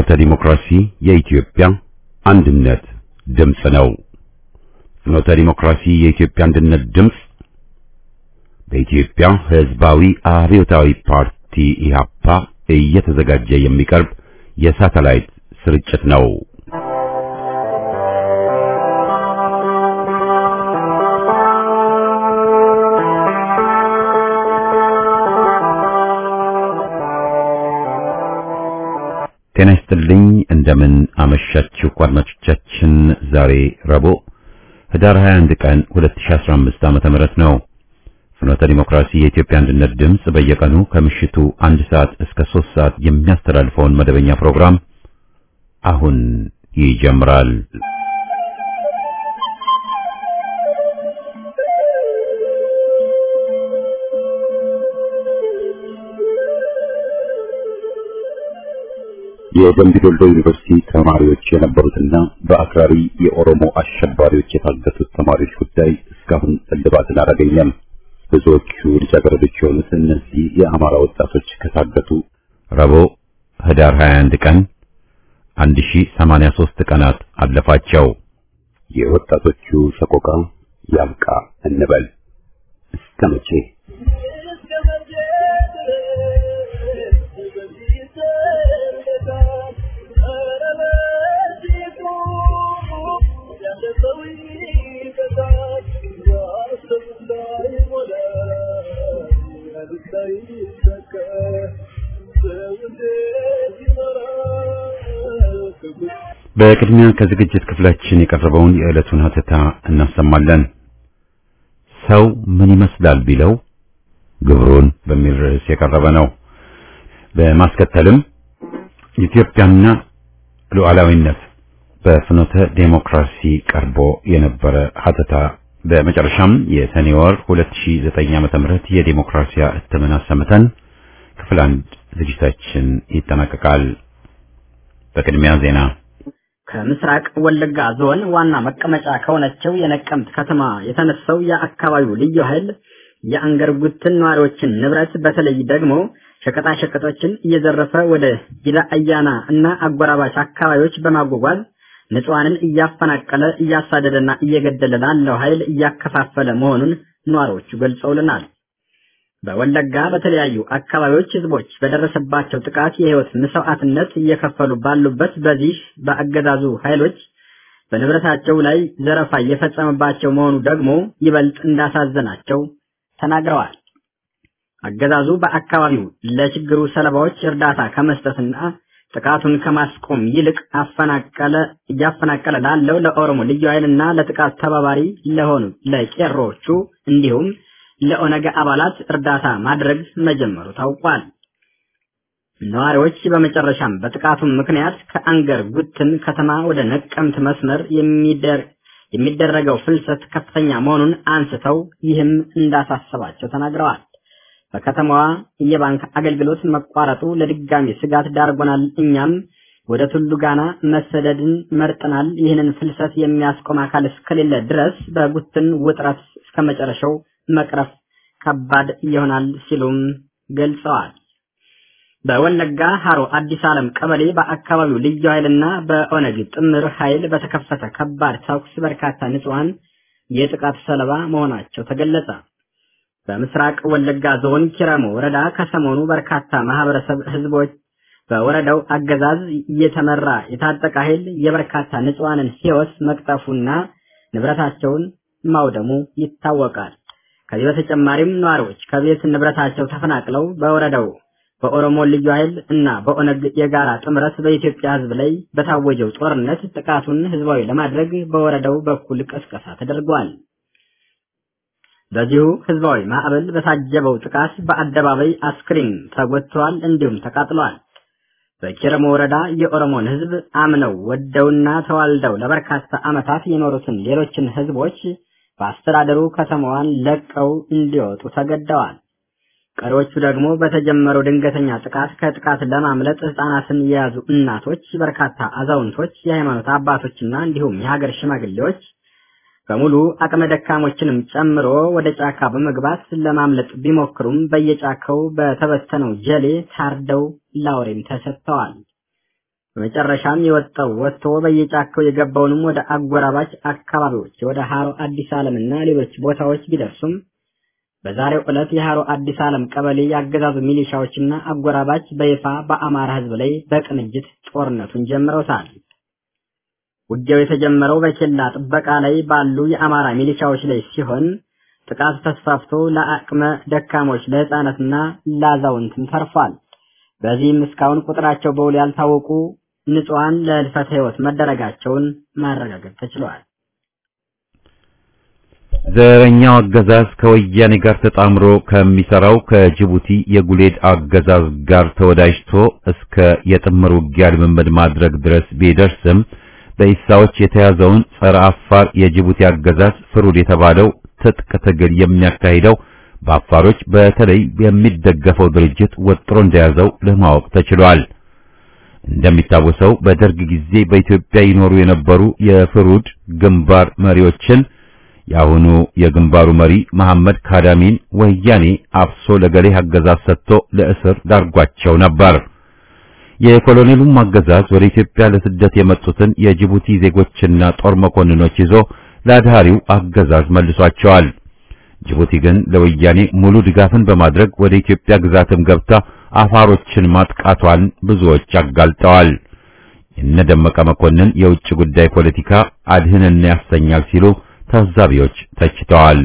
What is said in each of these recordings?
ፍኖተ ዲሞክራሲ የኢትዮጵያ አንድነት ድምፅ ነው። ፍኖተ ዲሞክራሲ የኢትዮጵያ አንድነት ድምፅ በኢትዮጵያ ሕዝባዊ አብዮታዊ ፓርቲ ኢህአፓ እየተዘጋጀ የሚቀርብ የሳተላይት ስርጭት ነው። ጤና ይስጥልኝ። እንደምን አመሻችሁ አድማጮቻችን። ዛሬ ረቡዕ ህዳር 21 ቀን 2015 ዓመተ ምህረት ነው። ፍኖተ ዲሞክራሲ የኢትዮጵያ አንድነት ድምፅ በየቀኑ ከምሽቱ አንድ ሰዓት እስከ ሶስት ሰዓት የሚያስተላልፈውን መደበኛ ፕሮግራም አሁን ይጀምራል። የደምቢ ዶሎ ዩኒቨርሲቲ ተማሪዎች የነበሩትና በአክራሪ የኦሮሞ አሸባሪዎች የታገቱት ተማሪዎች ጉዳይ እስካሁን እልባትን አላገኘም። ብዙዎቹ ልጃገረዶች የሆኑት እነዚህ የአማራ ወጣቶች ከታገቱ ረቡዕ ህዳር 21 ቀን 1083 ቀናት አለፋቸው። የወጣቶቹ ሰቆቃ ያብቃ እንበል እስከ መቼ? በቅድሚያ ከዝግጅት ክፍላችን የቀረበውን የዕለቱን ሀተታ እናሰማለን። ሰው ምን ይመስላል ቢለው ግብሩን በሚል ርዕስ የቀረበ ነው። በማስከተልም ኢትዮጵያና ሉዓላዊነት በፍኖተ ዴሞክራሲ ቀርቦ የነበረ ሀተታ በመጨረሻም የሰኔ ወር 2009 ዓመተ ምህረት የዴሞክራሲያ እትምን አሰምተን ክፍል አንድ ዝግጅታችን ይጠናቀቃል። በቅድሚያ ዜና ከምስራቅ ወለጋ ዞን ዋና መቀመጫ ከሆነችው የነቀምት ከተማ የተነሳው የአካባቢው ልዩ ኃይል የአንገር ጉትን ነዋሪዎችን ንብረት በተለይ ደግሞ ሸቀጣሸቀጦችን እየዘረፈ ወደ ጊዳ አያና እና አጎራባች አካባቢዎች በማጓጓዝ ንጹሐንን እያፈናቀለ እያሳደደና እየገደለ ላለው ኃይል እያከፋፈለ መሆኑን ነዋሪዎቹ ገልጸውልናል። በወለጋ በተለያዩ አካባቢዎች ህዝቦች በደረሰባቸው ጥቃት የህይወት መስዋዕትነት እየከፈሉ ባሉበት በዚህ በአገዛዙ ኃይሎች በንብረታቸው ላይ ዘረፋ እየፈጸመባቸው መሆኑ ደግሞ ይበልጥ እንዳሳዘናቸው ተናግረዋል። አገዛዙ በአካባቢው ለችግሩ ሰለባዎች እርዳታ ከመስጠትና ጥቃቱን ከማስቆም ይልቅ አፈናቀለ እያፈናቀለ ላለው ለኦሮሞ ልዩ ኃይልና ለጥቃት ተባባሪ ለሆኑ ለቄሮቹ እንዲሁም ለኦነግ አባላት እርዳታ ማድረግ መጀመሩ ታውቋል። ነዋሪዎች በመጨረሻም በጥቃቱ ምክንያት ከአንገር ጉትን ከተማ ወደ ነቀምት መስመር የሚደረገው ፍልሰት ከፍተኛ መሆኑን አንስተው ይህም እንዳሳሰባቸው ተናግረዋል። በከተማዋ የባንክ አገልግሎት መቋረጡ ለድጋሚ ስጋት ዳርጎናል። እኛም ወደ ቱሉ ጋና መሰደድን መርጠናል። ይህንን ፍልሰት የሚያስቆም አካል እስከሌለ ድረስ በጉትን ውጥረት እስከ መጨረሻው መቅረፍ ከባድ ይሆናል ሲሉም ገልጸዋል። በወለጋ ሀሮ አዲስ ዓለም ቀበሌ በአካባቢው ልዩ ኃይልና በኦነግ ጥምር ኃይል በተከፈተ ከባድ ተኩስ በርካታ ንጹሐን የጥቃት ሰለባ መሆናቸው ተገለጸ። በምስራቅ ወለጋ ዞን ኪረሙ ወረዳ ከሰሞኑ በርካታ ማህበረሰብ ህዝቦች በወረዳው አገዛዝ እየተመራ የታጠቀ ኃይል የበርካታ ንጹሐንን ህይወት መቅጠፉና ንብረታቸውን ማውደሙ ይታወቃል። ከዚህ በተጨማሪም ነዋሪዎች ከቤት ንብረታቸው ተፈናቅለው በወረዳው በኦሮሞ ልዩ ኃይል እና በኦነግ የጋራ ጥምረት በኢትዮጵያ ህዝብ ላይ በታወጀው ጦርነት ጥቃቱን ህዝባዊ ለማድረግ በወረዳው በኩል ቅስቀሳ ተደርጓል። በዚሁ ህዝባዊ ማዕበል በታጀበው ጥቃት በአደባባይ አስክሬን ተጎድተዋል፣ እንዲሁም ተቃጥሏል። በኪረሙ ወረዳ የኦሮሞን ህዝብ አምነው ወደውና ተዋልደው ለበርካታ ዓመታት የኖሩትን ሌሎችን ህዝቦች በአስተዳደሩ ከተማዋን ለቀው እንዲወጡ ተገደዋል። ቀሪዎቹ ደግሞ በተጀመረው ድንገተኛ ጥቃት ከጥቃት ለማምለጥ ህፃናትን የያዙ እናቶች፣ በርካታ አዛውንቶች፣ የሃይማኖት አባቶችና እንዲሁም የሀገር ሽማግሌዎች በሙሉ አቅመ ደካሞችንም ጨምሮ ወደ ጫካ በመግባት ለማምለጥ ቢሞክሩም በየጫካው በተበተነው ጀሌ ታርደው ላውሬም ተሰጥተዋል። በመጨረሻም የወጣው ወጥቶ በየጫካው የገባውንም ወደ አጎራባች አካባቢዎች ወደ ሀሮ አዲስ ዓለምና ሌሎች ቦታዎች ቢደርሱም በዛሬው ዕለት የሀሮ አዲስ ዓለም ቀበሌ ያገዛዙ ሚሊሻዎችና አጎራባች በይፋ በአማራ ሕዝብ ላይ በቅንጅት ጦርነቱን ጀምረውታል። ውጊያው የተጀመረው በኬላ ጥበቃ ላይ ባሉ የአማራ ሚሊሻዎች ላይ ሲሆን ጥቃቱ ተስፋፍቶ ለአቅመ ደካሞች ለሕፃናትና ለአዛውንትም ተርፏል። በዚህም እስካሁን ቁጥራቸው በውል ያልታወቁ ንጹሐን ለህልፈተ ሕይወት መደረጋቸውን ማረጋገጥ ተችሏል። ዘረኛው አገዛዝ ከወያኔ ጋር ተጣምሮ ከሚሰራው ከጅቡቲ የጉሌድ አገዛዝ ጋር ተወዳጅቶ እስከ የጥምር ውጊያ ልምምድ ማድረግ ድረስ ቢደርስም በኢሳዎች የተያዘውን ጸረ አፋር የጅቡቲ አገዛዝ ፍሩድ የተባለው ትጥቅ ትግል የሚያካሂደው በአፋሮች በተለይ የሚደገፈው ድርጅት ወጥሮ እንደያዘው ለማወቅ ተችሏል። እንደሚታወሰው በደርግ ጊዜ በኢትዮጵያ ይኖሩ የነበሩ የፍሩድ ግንባር መሪዎችን የአሁኑ የግንባሩ መሪ መሐመድ ካዳሚን ወያኔ አፍሶ ለገሌ አገዛዝ ሰጥቶ ለእስር ዳርጓቸው ነበር። የኮሎኔሉም አገዛዝ ወደ ኢትዮጵያ ለስደት የመጡትን የጅቡቲ ዜጎችና ጦር መኮንኖች ይዞ ለአድሃሪው አገዛዝ መልሷቸዋል። ጅቡቲ ግን ለወያኔ ሙሉ ድጋፍን በማድረግ ወደ ኢትዮጵያ ግዛትም ገብታ አፋሮችን ማጥቃቷን ብዙዎች አጋልጠዋል። የነደመቀ መኮንን የውጭ ጉዳይ ፖለቲካ አድህንና ያሰኛል ሲሉ ታዛቢዎች ተችተዋል።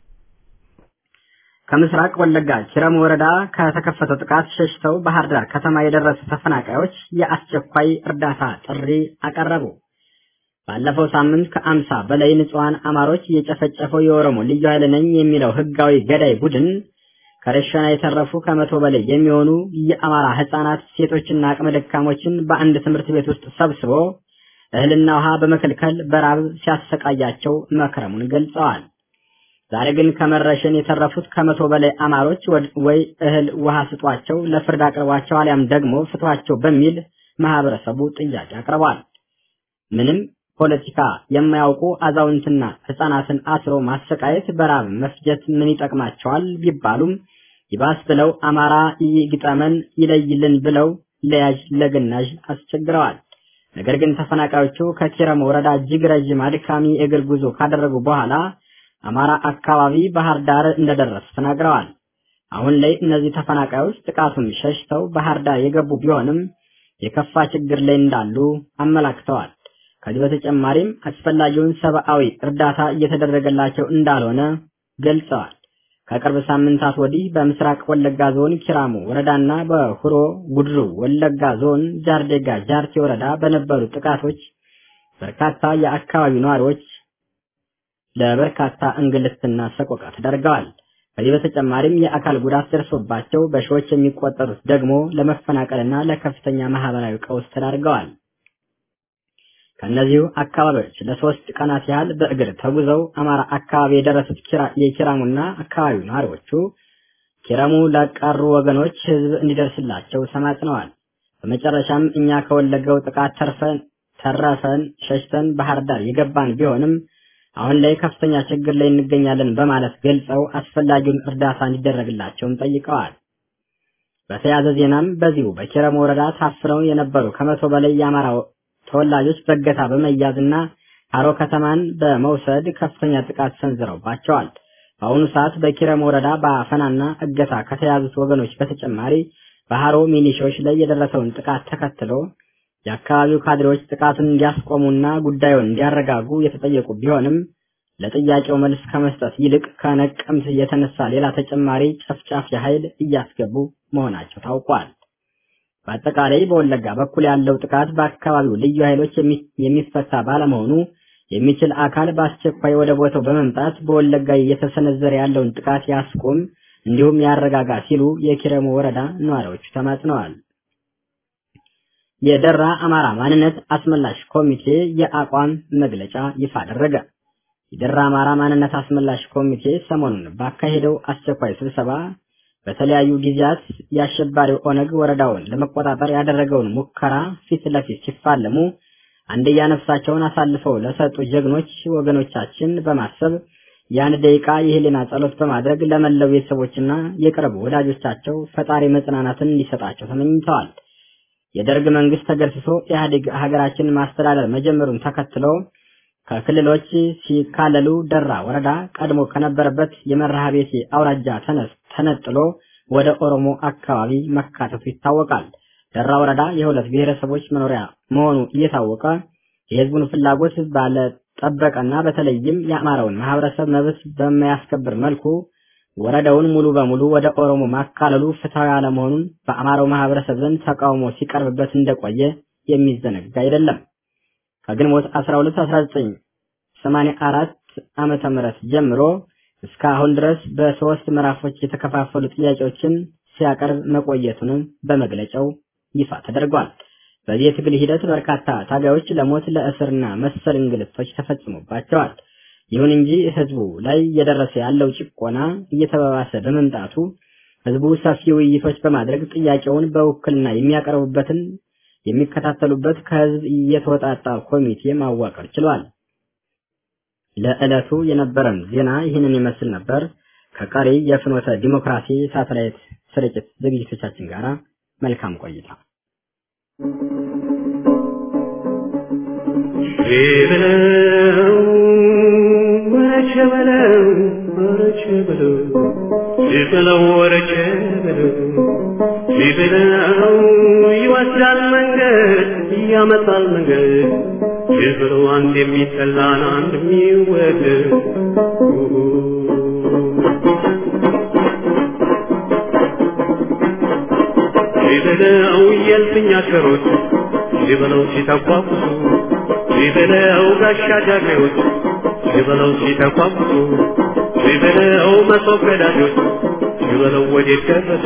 ከምስራቅ ወለጋ ኪረም ወረዳ ከተከፈተው ጥቃት ሸሽተው ባህር ዳር ከተማ የደረሱ ተፈናቃዮች የአስቸኳይ እርዳታ ጥሪ አቀረቡ። ባለፈው ሳምንት ከአምሳ በላይ ንጹሐን አማሮች የጨፈጨፈው የኦሮሞ ልዩ ኃይል ነኝ የሚለው ህጋዊ ገዳይ ቡድን ከረሸና የተረፉ ከመቶ በላይ የሚሆኑ የአማራ ህጻናት፣ ሴቶችና አቅመ ደካሞችን በአንድ ትምህርት ቤት ውስጥ ሰብስቦ እህልና ውሃ በመከልከል በራብ ሲያሰቃያቸው መክረሙን ገልጸዋል። ዛሬ ግን ከመረሸን የተረፉት ከመቶ በላይ አማሮች ወይ እህል ውሃ ስጧቸው፣ ለፍርድ አቅርቧቸው፣ አሊያም ደግሞ ፍቷቸው በሚል ማህበረሰቡ ጥያቄ አቅርቧል። ምንም ፖለቲካ የማያውቁ አዛውንትና ህጻናትን አስሮ ማሰቃየት፣ በራብ መፍጀት ምን ይጠቅማቸዋል ቢባሉም ይባስ ብለው አማራ ይግጠመን ይለይልን ብለው ለያዥ ለግናዥ አስቸግረዋል። ነገር ግን ተፈናቃዮቹ ከኪረም ወረዳ እጅግ ረዥም አድካሚ የእግር ጉዞ ካደረጉ በኋላ አማራ አካባቢ ባህር ዳር እንደደረሱ ተናግረዋል። አሁን ላይ እነዚህ ተፈናቃዮች ጥቃቱን ሸሽተው ባህር ዳር የገቡ ቢሆንም የከፋ ችግር ላይ እንዳሉ አመላክተዋል። ከዚህ በተጨማሪም አስፈላጊውን ሰብአዊ እርዳታ እየተደረገላቸው እንዳልሆነ ገልጸዋል። ከቅርብ ሳምንታት ወዲህ በምስራቅ ወለጋ ዞን ኪራሙ ወረዳና በሁሮ ጉድሩ ወለጋ ዞን ጃርዴጋ ጃርቴ ወረዳ በነበሩ ጥቃቶች በርካታ የአካባቢው ነዋሪዎች ለበርካታ እንግልትና ሰቆቃ ተደርገዋል። ከዚህ በተጨማሪም የአካል ጉዳት ደርሶባቸው በሺዎች የሚቆጠሩት ደግሞ ለመፈናቀልና ለከፍተኛ ማህበራዊ ቀውስ ተዳርገዋል። ከእነዚሁ አካባቢዎች ለሶስት ቀናት ያህል በእግር ተጉዘው አማራ አካባቢ የደረሱት የኪራሙና አካባቢው ነዋሪዎቹ ኪረሙ ለቀሩ ወገኖች ህዝብ እንዲደርስላቸው ተማጽነዋል። በመጨረሻም እኛ ከወለገው ጥቃት ተርፈን ተረፈን ሸሽተን ባህር ዳር የገባን ቢሆንም አሁን ላይ ከፍተኛ ችግር ላይ እንገኛለን በማለት ገልጸው አስፈላጊውን እርዳታ እንዲደረግላቸውም ጠይቀዋል። በተያያዘ ዜናም በዚሁ በኪረሙ ወረዳ ታፍነው የነበሩ ከመቶ በላይ የአማራ ተወላጆች በእገታ በመያዝና ሀሮ ከተማን በመውሰድ ከፍተኛ ጥቃት ሰንዝረውባቸዋል። በአሁኑ ሰዓት በኪረም ወረዳ በአፈናና እገታ ከተያዙት ወገኖች በተጨማሪ በሀሮ ሚሊሻዎች ላይ የደረሰውን ጥቃት ተከትሎ የአካባቢው ካድሬዎች ጥቃቱን እንዲያስቆሙና ጉዳዩን እንዲያረጋጉ የተጠየቁ ቢሆንም ለጥያቄው መልስ ከመስጠት ይልቅ ከነቀምት የተነሳ ሌላ ተጨማሪ ጨፍጫፊ ኃይል እያስገቡ መሆናቸው ታውቋል። በአጠቃላይ በወለጋ በኩል ያለው ጥቃት በአካባቢው ልዩ ኃይሎች የሚፈታ ባለመሆኑ የሚችል አካል በአስቸኳይ ወደ ቦታው በመምጣት በወለጋ እየተሰነዘረ ያለውን ጥቃት ያስቆም እንዲሁም ያረጋጋ ሲሉ የኪረሙ ወረዳ ነዋሪዎቹ ተማጽነዋል። የደራ አማራ ማንነት አስመላሽ ኮሚቴ የአቋም መግለጫ ይፋ አደረገ። የደራ አማራ ማንነት አስመላሽ ኮሚቴ ሰሞኑን ባካሄደው አስቸኳይ ስብሰባ በተለያዩ ጊዜያት የአሸባሪው ኦነግ ወረዳውን ለመቆጣጠር ያደረገውን ሙከራ ፊት ለፊት ሲፋለሙ አንድያ ነፍሳቸውን አሳልፈው ለሰጡ ጀግኖች ወገኖቻችን በማሰብ የአንድ ደቂቃ የህሊና ጸሎት በማድረግ ለመላው ቤተሰቦችና የቅርብ ወዳጆቻቸው ፈጣሪ መጽናናትን እንዲሰጣቸው ተመኝተዋል። የደርግ መንግስት ተገርስሶ ኢህአዴግ ሀገራችንን ማስተዳደር መጀመሩን ተከትሎ ከክልሎች ሲካለሉ ደራ ወረዳ ቀድሞ ከነበረበት የመርሃ ቤቴ አውራጃ ተነጥሎ ወደ ኦሮሞ አካባቢ መካተቱ ይታወቃል። ደራ ወረዳ የሁለት ብሔረሰቦች መኖሪያ መሆኑ እየታወቀ የህዝቡን ፍላጎት ባለጠበቀና በተለይም የአማራውን ማህበረሰብ መብት በማያስከብር መልኩ ወረዳውን ሙሉ በሙሉ ወደ ኦሮሞ ማካለሉ ፍትሐዊ አለመሆኑን በአማራው ማህበረሰብ ዘንድ ተቃውሞ ሲቀርብበት እንደቆየ የሚዘነጋ አይደለም። ከግንቦት 12 1984 ዓመተ ምህረት ጀምሮ እስካሁን ድረስ በሶስት ምዕራፎች የተከፋፈሉ ጥያቄዎችን ሲያቀርብ መቆየቱንም በመግለጫው ይፋ ተደርጓል። በዚህ የትግል ሂደት በርካታ ታጋዮች ለሞት ለእስርና መሰል እንግልቶች ተፈጽሞባቸዋል። ይሁን እንጂ ህዝቡ ላይ እየደረሰ ያለው ጭቆና እየተባባሰ በመምጣቱ ህዝቡ ሰፊ ውይይቶች በማድረግ ጥያቄውን በውክልና የሚያቀርቡበትን የሚከታተሉበት ከህዝብ እየተወጣጣ ኮሚቴ ማዋቀር ችሏል። ለዕለቱ የነበረን ዜና ይህንን ይመስል ነበር። ከቀሪ የፍኖተ ዲሞክራሲ ሳተላይት ስርጭት ዝግጅቶቻችን ጋር መልካም ቆይታ። በለው ወረቸ በለው ወረቸ በለው በለው ወረቸ በለው በለው ይወስዳል መንገድ ያመጣል መንገድ በለው አንድ የሚጠላን አንድ የሚወደድ በለው የልፍኛ ሸሮች በለው ሲተቋቁሱ ሲበለው ጋሻ ጃግሬዎች ሲበለው ሲተቋቁሱ ሲበለው መሶብ ገዳጆች ሲበለው ወዴት ደረሱ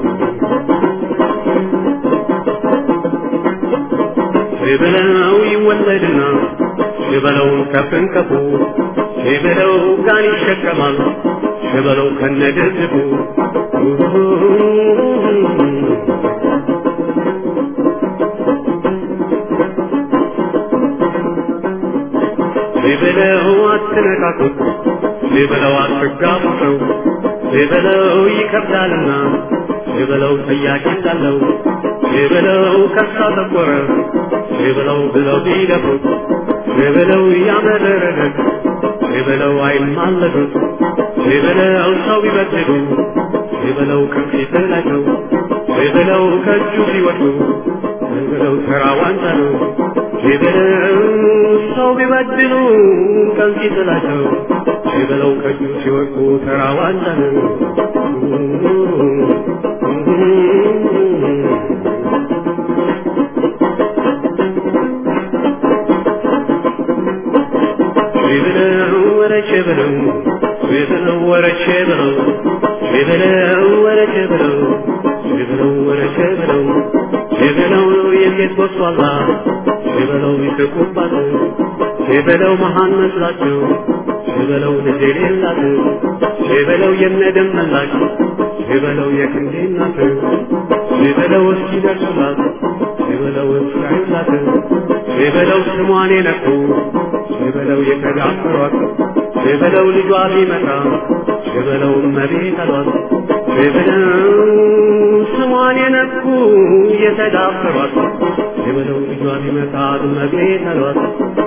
ሲበለው ይወለድና ሲበለው ከፍንከፉ ሲበለው ጋን ይሸከማል ሲበለው ከነደዝቡ ሊበለው አትነካኩት፣ ሊበለው አትጋቡ ሰው ሊበለው ይከብዳልና፣ ሊበለው ጠያቂ እንዳለው ሊበለው ከሳ ጠቆረ፣ ሊበለው ብለው ቢደፉት፣ ሊበለው ያመረረለት፣ ሊበለው አይማለዱት፣ ሊበለው ሰው ቢበድሉ፣ ሊበለው ከፊት ላይ ነው፣ ሊበለው ከእጁ ሲወዱ፣ ሊበለው ተራ ዋንጫ ነው። ሊበለው ሰው ቢበድሉ ከዚህ ጥላቸው ሊበለው ከእጁ ሲወድቁ ተራ ዋንጫ ነው። ሊበለው ወረቼ በለው ሊበለው ወረቼ በለው ሊበለው ወረቼ በለው ሊበለው ወረቼ በለው ሊበለው የጌት ወሷላ ሲበለው ይስቁባት ሲበለው መሃን መስላቸው ሲበለው ልጅ የሌላት ሲበለው የነደም መላሽ ሲበለው የክንዴ እናት ሲበለው እስኪደርሱላት ሲበለው እስራኤላት ሲበለው ስሟን የነኩ ሲበለው የተዳፈሯት ሲበለው ልጇ ቢመጣ ሲበለው እመቤት አሏት ሲበለው ስሟን የነኩ የተዳፈሯት የበለው ልጇ ቢመጣ እመቤት አሏት።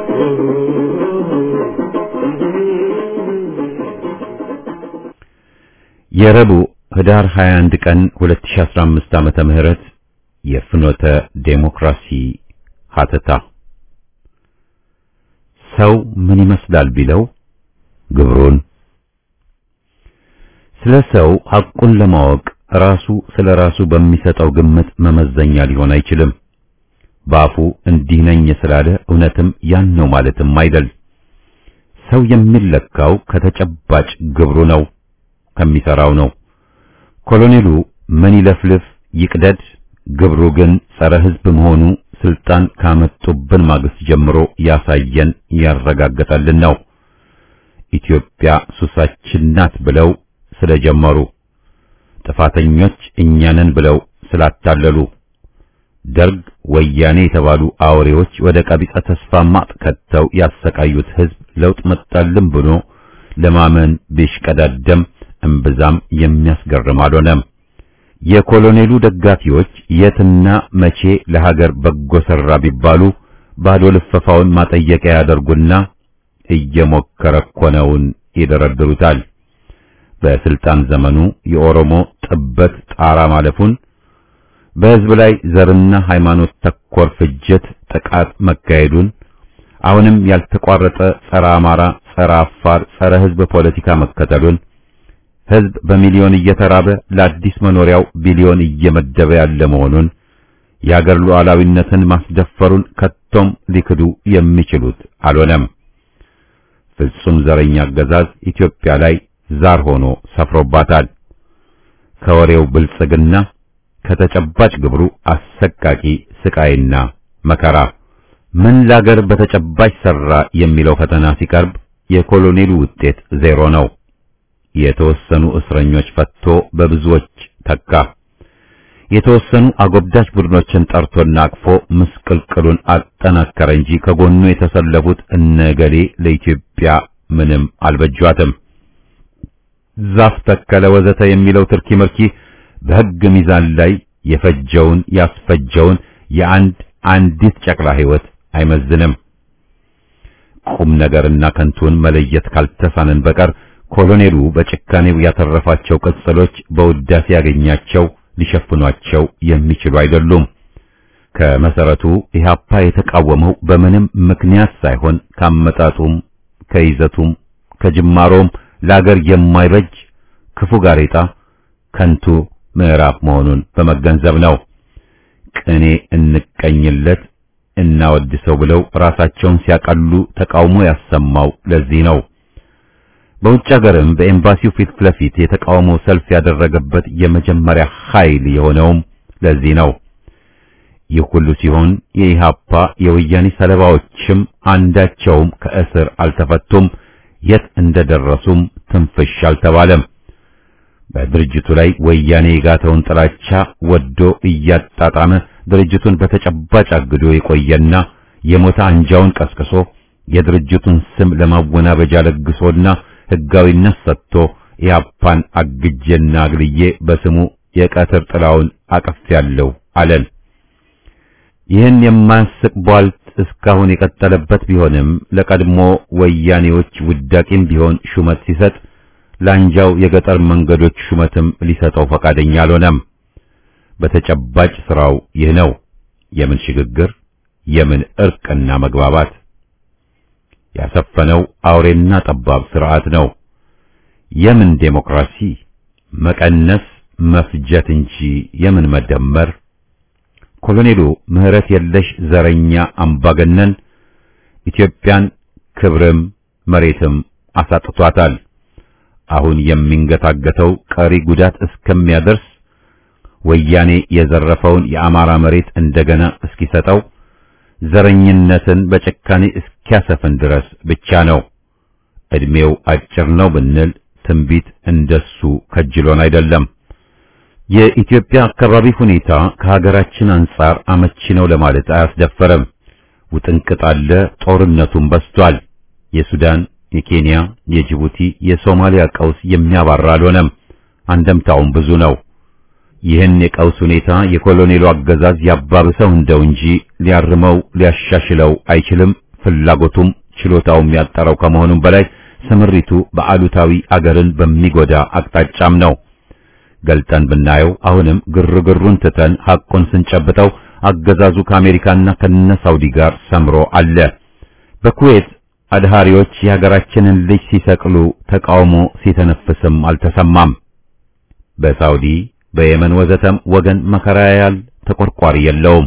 የረቡዕ ህዳር 21 ቀን 2015 ዓመተ ምህረት የፍኖተ ዴሞክራሲ ሀተታ ሰው ምን ይመስላል ቢለው ግብሩን ስለ ሰው ሐቁን ለማወቅ ራሱ ስለ ራሱ በሚሰጠው ግምት መመዘኛ ሊሆን አይችልም። በአፉ እንዲህ ነኝ ስላለ እውነትም ያን ነው ማለትም አይደል። ሰው የሚለካው ከተጨባጭ ግብሩ ነው፣ ከሚሰራው ነው። ኮሎኔሉ ምን ይለፍልፍ ይቅደድ፣ ግብሩ ግን ጸረ ሕዝብ መሆኑ ስልጣን ካመጡብን ማግስት ጀምሮ ያሳየን ያረጋገጠልን ነው። ኢትዮጵያ ሱሳችን ናት ብለው ስለጀመሩ ጥፋተኞች እኛንን ብለው ስላታለሉ ደርግ ወያኔ የተባሉ አውሬዎች ወደ ቀቢጸ ተስፋ ማጥ ከተው ያሰቃዩት ሕዝብ ለውጥ መጣልን ብሎ ለማመን ቢሽቀዳደም እምብዛም የሚያስገርም አልሆነም። የኮሎኔሉ ደጋፊዎች የትና መቼ ለሀገር በጎ ሰራ ቢባሉ ባዶ ልፈፋውን ማጠየቂያ ያደርጉና እየሞከረ እኮ ነውን ይደረድሩታል። በስልጣን ዘመኑ የኦሮሞ ጥበት ጣራ ማለፉን በሕዝብ ላይ ዘርና ሃይማኖት ተኮር ፍጅት፣ ጥቃት መካሄዱን አሁንም ያልተቋረጠ ጸረ አማራ፣ ጸረ አፋር፣ ጸረ ሕዝብ ፖለቲካ መከተሉን ሕዝብ በሚሊዮን እየተራበ ለአዲስ መኖሪያው ቢሊዮን እየመደበ ያለ መሆኑን የአገር ሉዓላዊነትን ማስደፈሩን ከቶም ሊክዱ የሚችሉት አልሆነም። ፍጹም ዘረኛ አገዛዝ ኢትዮጵያ ላይ ዛር ሆኖ ሰፍሮባታል። ከወሬው ብልጽግና ከተጨባጭ ግብሩ አሰቃቂ ስቃይና መከራ ምን ላገር በተጨባጭ ሰራ የሚለው ፈተና ሲቀርብ የኮሎኔሉ ውጤት ዜሮ ነው። የተወሰኑ እስረኞች ፈቶ በብዙዎች ተካ። የተወሰኑ አጎብዳጅ ቡድኖችን ጠርቶና አቅፎ ምስቅልቅሉን አጠናከረ እንጂ ከጎኑ የተሰለፉት እነገሌ ለኢትዮጵያ ምንም አልበጇትም። ዛፍ ተከለ ወዘተ የሚለው ትርኪ ምርኪ በሕግ ሚዛን ላይ የፈጀውን ያስፈጀውን የአንድ አንዲት ጨቅላ ሕይወት አይመዝንም። ቁም ነገርና ከንቱን መለየት ካልተሳነን በቀር ኮሎኔሉ በጭካኔው ያተረፋቸው ቅጽሎች በውዳሴ ያገኛቸው ሊሸፍኗቸው የሚችሉ አይደሉም። ከመሰረቱ ኢህአፓ የተቃወመው በምንም ምክንያት ሳይሆን ካመጣጡም ከይዘቱም ከጅማሮም ለአገር የማይበጅ ክፉ ጋሬጣ ከንቱ ምዕራፍ መሆኑን በመገንዘብ ነው። ቅኔ እንቀኝለት እናወድሰው ብለው ራሳቸውን ሲያቀሉ ተቃውሞ ያሰማው ለዚህ ነው። በውጭ ሀገርም በኤምባሲው ፊት ለፊት የተቃውሞ ሰልፍ ያደረገበት የመጀመሪያ ኃይል የሆነውም ለዚህ ነው። ይህ ሁሉ ሲሆን የኢሃፓ የወያኔ ሰለባዎችም አንዳቸውም ከእስር አልተፈቱም፣ የት እንደደረሱም ትንፍሽ አልተባለም። በድርጅቱ ላይ ወያኔ የጋተውን ጥላቻ ወዶ እያጣጣመ ድርጅቱን በተጨባጭ አግዶ የቆየና የሞተ አንጃውን ቀስቅሶ የድርጅቱን ስም ለማወናበጃ ለግሶና ሕጋዊነት ሰጥቶ ኢህአፓን አግጄና አግልዬ በስሙ የቀትር ጥላውን አቅፌያለሁ አለን። ይህን የማያስቅ ቧልት እስካሁን የቀጠለበት ቢሆንም ለቀድሞ ወያኔዎች ውዳቂም ቢሆን ሹመት ሲሰጥ ለአንጃው የገጠር መንገዶች ሹመትም ሊሰጠው ፈቃደኛ አልሆነም። በተጨባጭ ስራው ይህ ነው። የምን ሽግግር፣ የምን እርቅና መግባባት ያሰፈነው አውሬና ጠባብ ስርዓት ነው። የምን ዴሞክራሲ፣ መቀነስ፣ መፍጀት እንጂ የምን መደመር። ኮሎኔሉ ምህረት የለሽ ዘረኛ አምባገነን ኢትዮጵያን ክብርም መሬትም አሳጥቷታል። አሁን የሚንገታገተው ቀሪ ጉዳት እስከሚያደርስ ወያኔ የዘረፈውን የአማራ መሬት እንደገና እስኪሰጠው ዘረኝነትን በጭካኔ እስኪያሰፍን ድረስ ብቻ ነው። እድሜው አጭር ነው ብንል ትንቢት እንደሱ ከጅሎን አይደለም። የኢትዮጵያ አካባቢ ሁኔታ ከሀገራችን አንጻር አመቺ ነው ለማለት አያስደፈረም። ውጥንቅጥ አለ፣ ጦርነቱም በስቷል። የሱዳን፣ የኬንያ፣ የጅቡቲ፣ የሶማሊያ ቀውስ የሚያባራ አልሆነም። አንደምታውም ብዙ ነው። ይህን የቀውስ ሁኔታ የኮሎኔሉ አገዛዝ ያባብሰው እንደው እንጂ ሊያርመው ሊያሻሽለው አይችልም። ፍላጎቱም ችሎታውም ያጠረው ከመሆኑም በላይ ስምሪቱ በአሉታዊ አገርን በሚጎዳ አቅጣጫም ነው። ገልጠን ብናየው አሁንም ግርግሩን ትተን ሐቁን ስንጨብጠው አገዛዙ ከአሜሪካና ከነ ሳውዲ ጋር ሰምሮ አለ። በኩዌት አድሃሪዎች የሀገራችንን ልጅ ሲሰቅሉ ተቃውሞ ሲተነፍስም አልተሰማም። በሳውዲ በየመን ወዘተም ወገን መከራ ያያል፣ ተቆርቋሪ የለውም።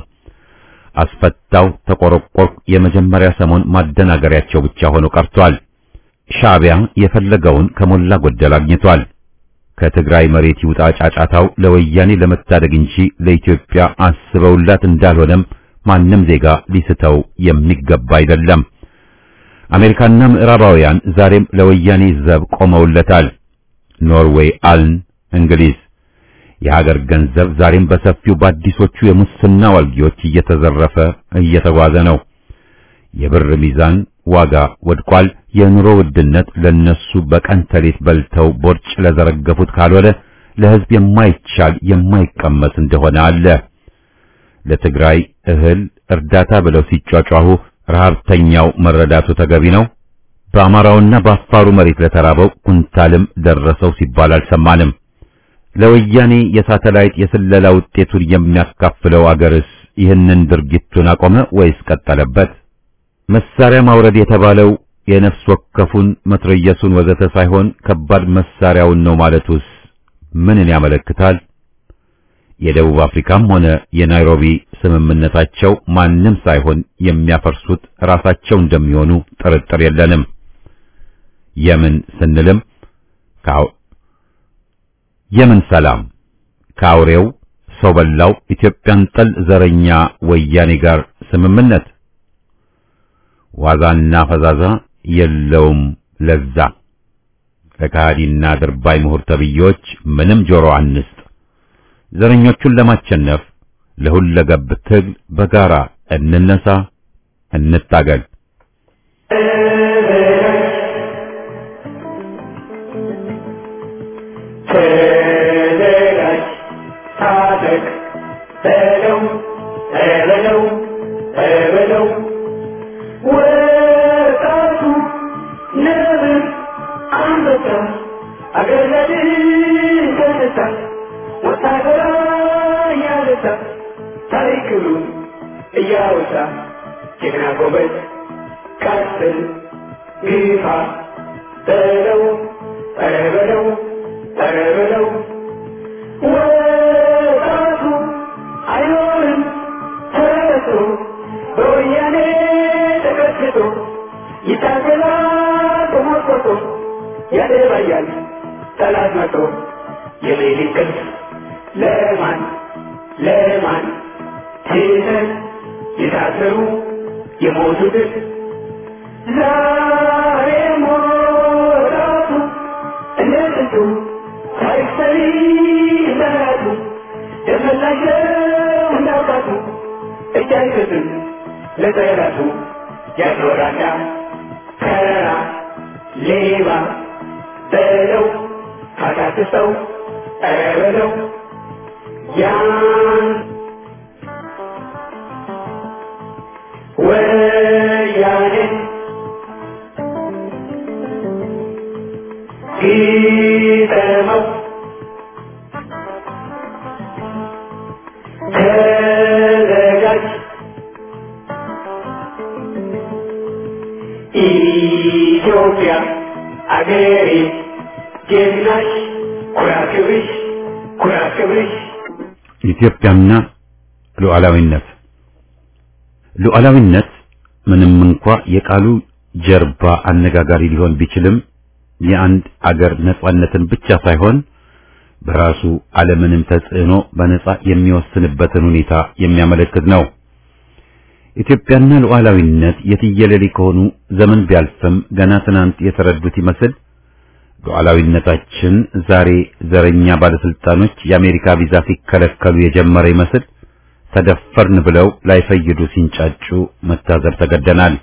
አስፈታው ተቆረቆር የመጀመሪያ ሰሞን ማደናገሪያቸው ብቻ ሆኖ ቀርቷል። ሻዕቢያ የፈለገውን ከሞላ ጎደል አግኝቷል። ከትግራይ መሬት ይውጣ ጫጫታው ለወያኔ ለመታደግ እንጂ ለኢትዮጵያ አስበውላት እንዳልሆነም ማንም ዜጋ ሊስተው የሚገባ አይደለም። አሜሪካና ምዕራባውያን ዛሬም ለወያኔ ዘብ ቆመውለታል። ኖርዌይ፣ አልን፣ እንግሊዝ የሀገር ገንዘብ ዛሬም በሰፊው በአዲሶቹ የሙስና ዋልጊዎች እየተዘረፈ እየተጓዘ ነው። የብር ሚዛን ዋጋ ወድቋል። የኑሮ ውድነት ለነሱ በቀን ተሌት በልተው ቦርጭ ለዘረገፉት ካልሆነ ለሕዝብ የማይቻል የማይቀመስ እንደሆነ አለ። ለትግራይ እህል እርዳታ ብለው ሲጯጯሁ ረሃብተኛው መረዳቱ ተገቢ ነው። በአማራውና በአፋሩ መሬት ለተራበው ኩንታልም ደረሰው ሲባል አልሰማንም። ለወያኔ የሳተላይት የስለላ ውጤቱን የሚያካፍለው አገርስ ይህንን ድርጊቱን አቆመ ወይስ ቀጠለበት? መሳሪያ ማውረድ የተባለው የነፍስ ወከፉን መትረየሱን ወዘተ ሳይሆን ከባድ መሳሪያውን ነው ማለቱስ ምንን ያመለክታል? የደቡብ አፍሪካም ሆነ የናይሮቢ ስምምነታቸው ማንም ሳይሆን የሚያፈርሱት ራሳቸው እንደሚሆኑ ጥርጥር የለንም። የምን ስንልም ካው የምን ሰላም ከአውሬው ሰው በላው ኢትዮጵያን ጠል ዘረኛ ወያኔ ጋር ስምምነት ዋዛና ፈዛዛ የለውም ለዛ። ለካሃዲና ድርባይ ምሁር ተብዬዎች ምንም ጆሮ አንስጥ። ዘረኞቹን ለማቸነፍ ለሁለገብ ትግል በጋራ እንነሳ፣ እንታገል። ተዘጋጅ፣ ታጠቅ፣ በለው በለው በለው ወጣቱ ነብር አንበሳ አገር ለድል ተነሳ ወታደራ እያነሳ ታሪክሉን እያወሳ ጀግና ጎበዝ ቀጥል ግፋ በለው ኧረ በለው ኧረ በለው ወጣቱ አይኖርም ተረቶ በወያኔ ተቀጥቅጦ ይታገላል ተሞርቆቶ ያደባያል ጠላት መቶ የሌሊት ቅልፍ ለማን ለማን ትተን የታሰሩ የሞቱትን ዛሬ ሞራቱ እንደ ጥንቱ ታሪክ ሰሪ እንደራቱ ደመላሸው እንዳውቃቱ እጅ አይሰጥም ለጠላቱ ያኖራዳ ከራ ሌባ በለው ካታክሰው ኧረ በለው ያን ወያኔ ግጠመው ተዘጋጅ ኢትዮጵያ አገሬ ጀግናሽ ኩራት ክብርሽ ኩራት ክብርሽ ኢትዮጵያና ሉዓላዊነት ሉዓላዊነት ምንም እንኳ የቃሉ ጀርባ አነጋጋሪ ሊሆን ቢችልም የአንድ አገር ነጻነትን ብቻ ሳይሆን በራሱ ዓለምንም ተጽዕኖ በነጻ የሚወስንበትን ሁኔታ የሚያመለክት ነው። ኢትዮጵያና ሉዓላዊነት የትየለሌ ከሆኑ ዘመን ቢያልፍም ገና ትናንት የተረዱት ይመስል ሉዓላዊነታችን ዛሬ ዘረኛ ባለስልጣኖች የአሜሪካ ቪዛ ሲከለከሉ የጀመረ ይመስል ተደፈርን ብለው ላይፈይዱ ሲንጫጩ መታዘብ ተገደናል።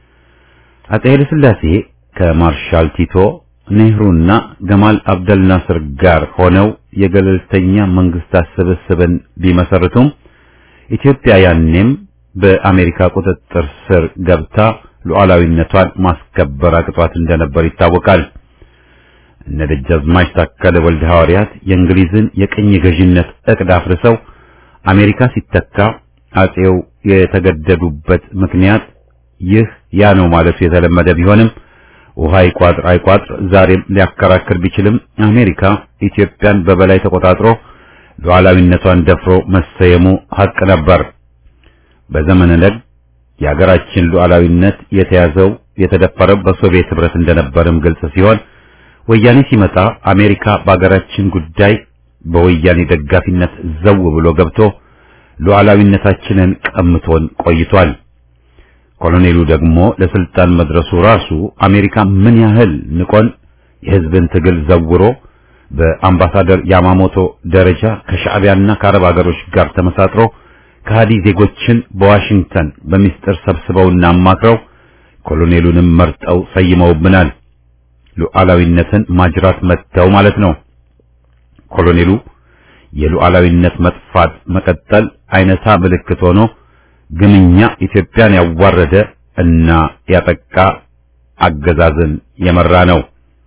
አጼ ኃይለ ሥላሴ ከማርሻል ቲቶ ኔህሩና ገማል አብደል ናስር ጋር ሆነው የገለልተኛ መንግስታት ስብስብን ቢመሰርቱም ኢትዮጵያ ያኔም በአሜሪካ ቁጥጥር ስር ገብታ ሉዓላዊነቷን ማስከበር አቅቷት እንደነበር ይታወቃል። እነ ደጃዝማች ታከለ ወልደ ሐዋርያት የእንግሊዝን የቅኝ ገዥነት እቅድ አፍርሰው አሜሪካ ሲተካ አጼው የተገደዱበት ምክንያት ይህ ያ ነው ማለቱ የተለመደ ቢሆንም ውሃ ይቋጥር አይቋጥር ዛሬም ሊያከራክር ቢችልም አሜሪካ ኢትዮጵያን በበላይ ተቆጣጥሮ ሉዓላዊነቷን ደፍሮ መሰየሙ ሀቅ ነበር። በዘመነ ደግ የሀገራችን ሉዓላዊነት የተያዘው የተደፈረው በሶቪየት ህብረት እንደነበርም ግልጽ ሲሆን ወያኔ ሲመጣ አሜሪካ በሀገራችን ጉዳይ በወያኔ ደጋፊነት ዘው ብሎ ገብቶ ሉዓላዊነታችንን ቀምቶን ቆይቷል። ኮሎኔሉ ደግሞ ለስልጣን መድረሱ ራሱ አሜሪካ ምን ያህል ንቆን የህዝብን ትግል ዘውሮ በአምባሳደር ያማሞቶ ደረጃ ከሻዕቢያና ከአረብ ሀገሮች ጋር ተመሳጥሮ ከሃዲ ዜጎችን በዋሽንግተን በሚስጥር ሰብስበውና አማክረው ኮሎኔሉንም መርጠው ሰይመውብናል። ሉዓላዊነትን ማጅራት መተው ማለት ነው። ኮሎኔሉ የሉዓላዊነት መጥፋት መቀጠል አይነታ ምልክት ሆኖ ግንኛ ኢትዮጵያን ያዋረደ እና ያጠቃ አገዛዝን የመራ ነው።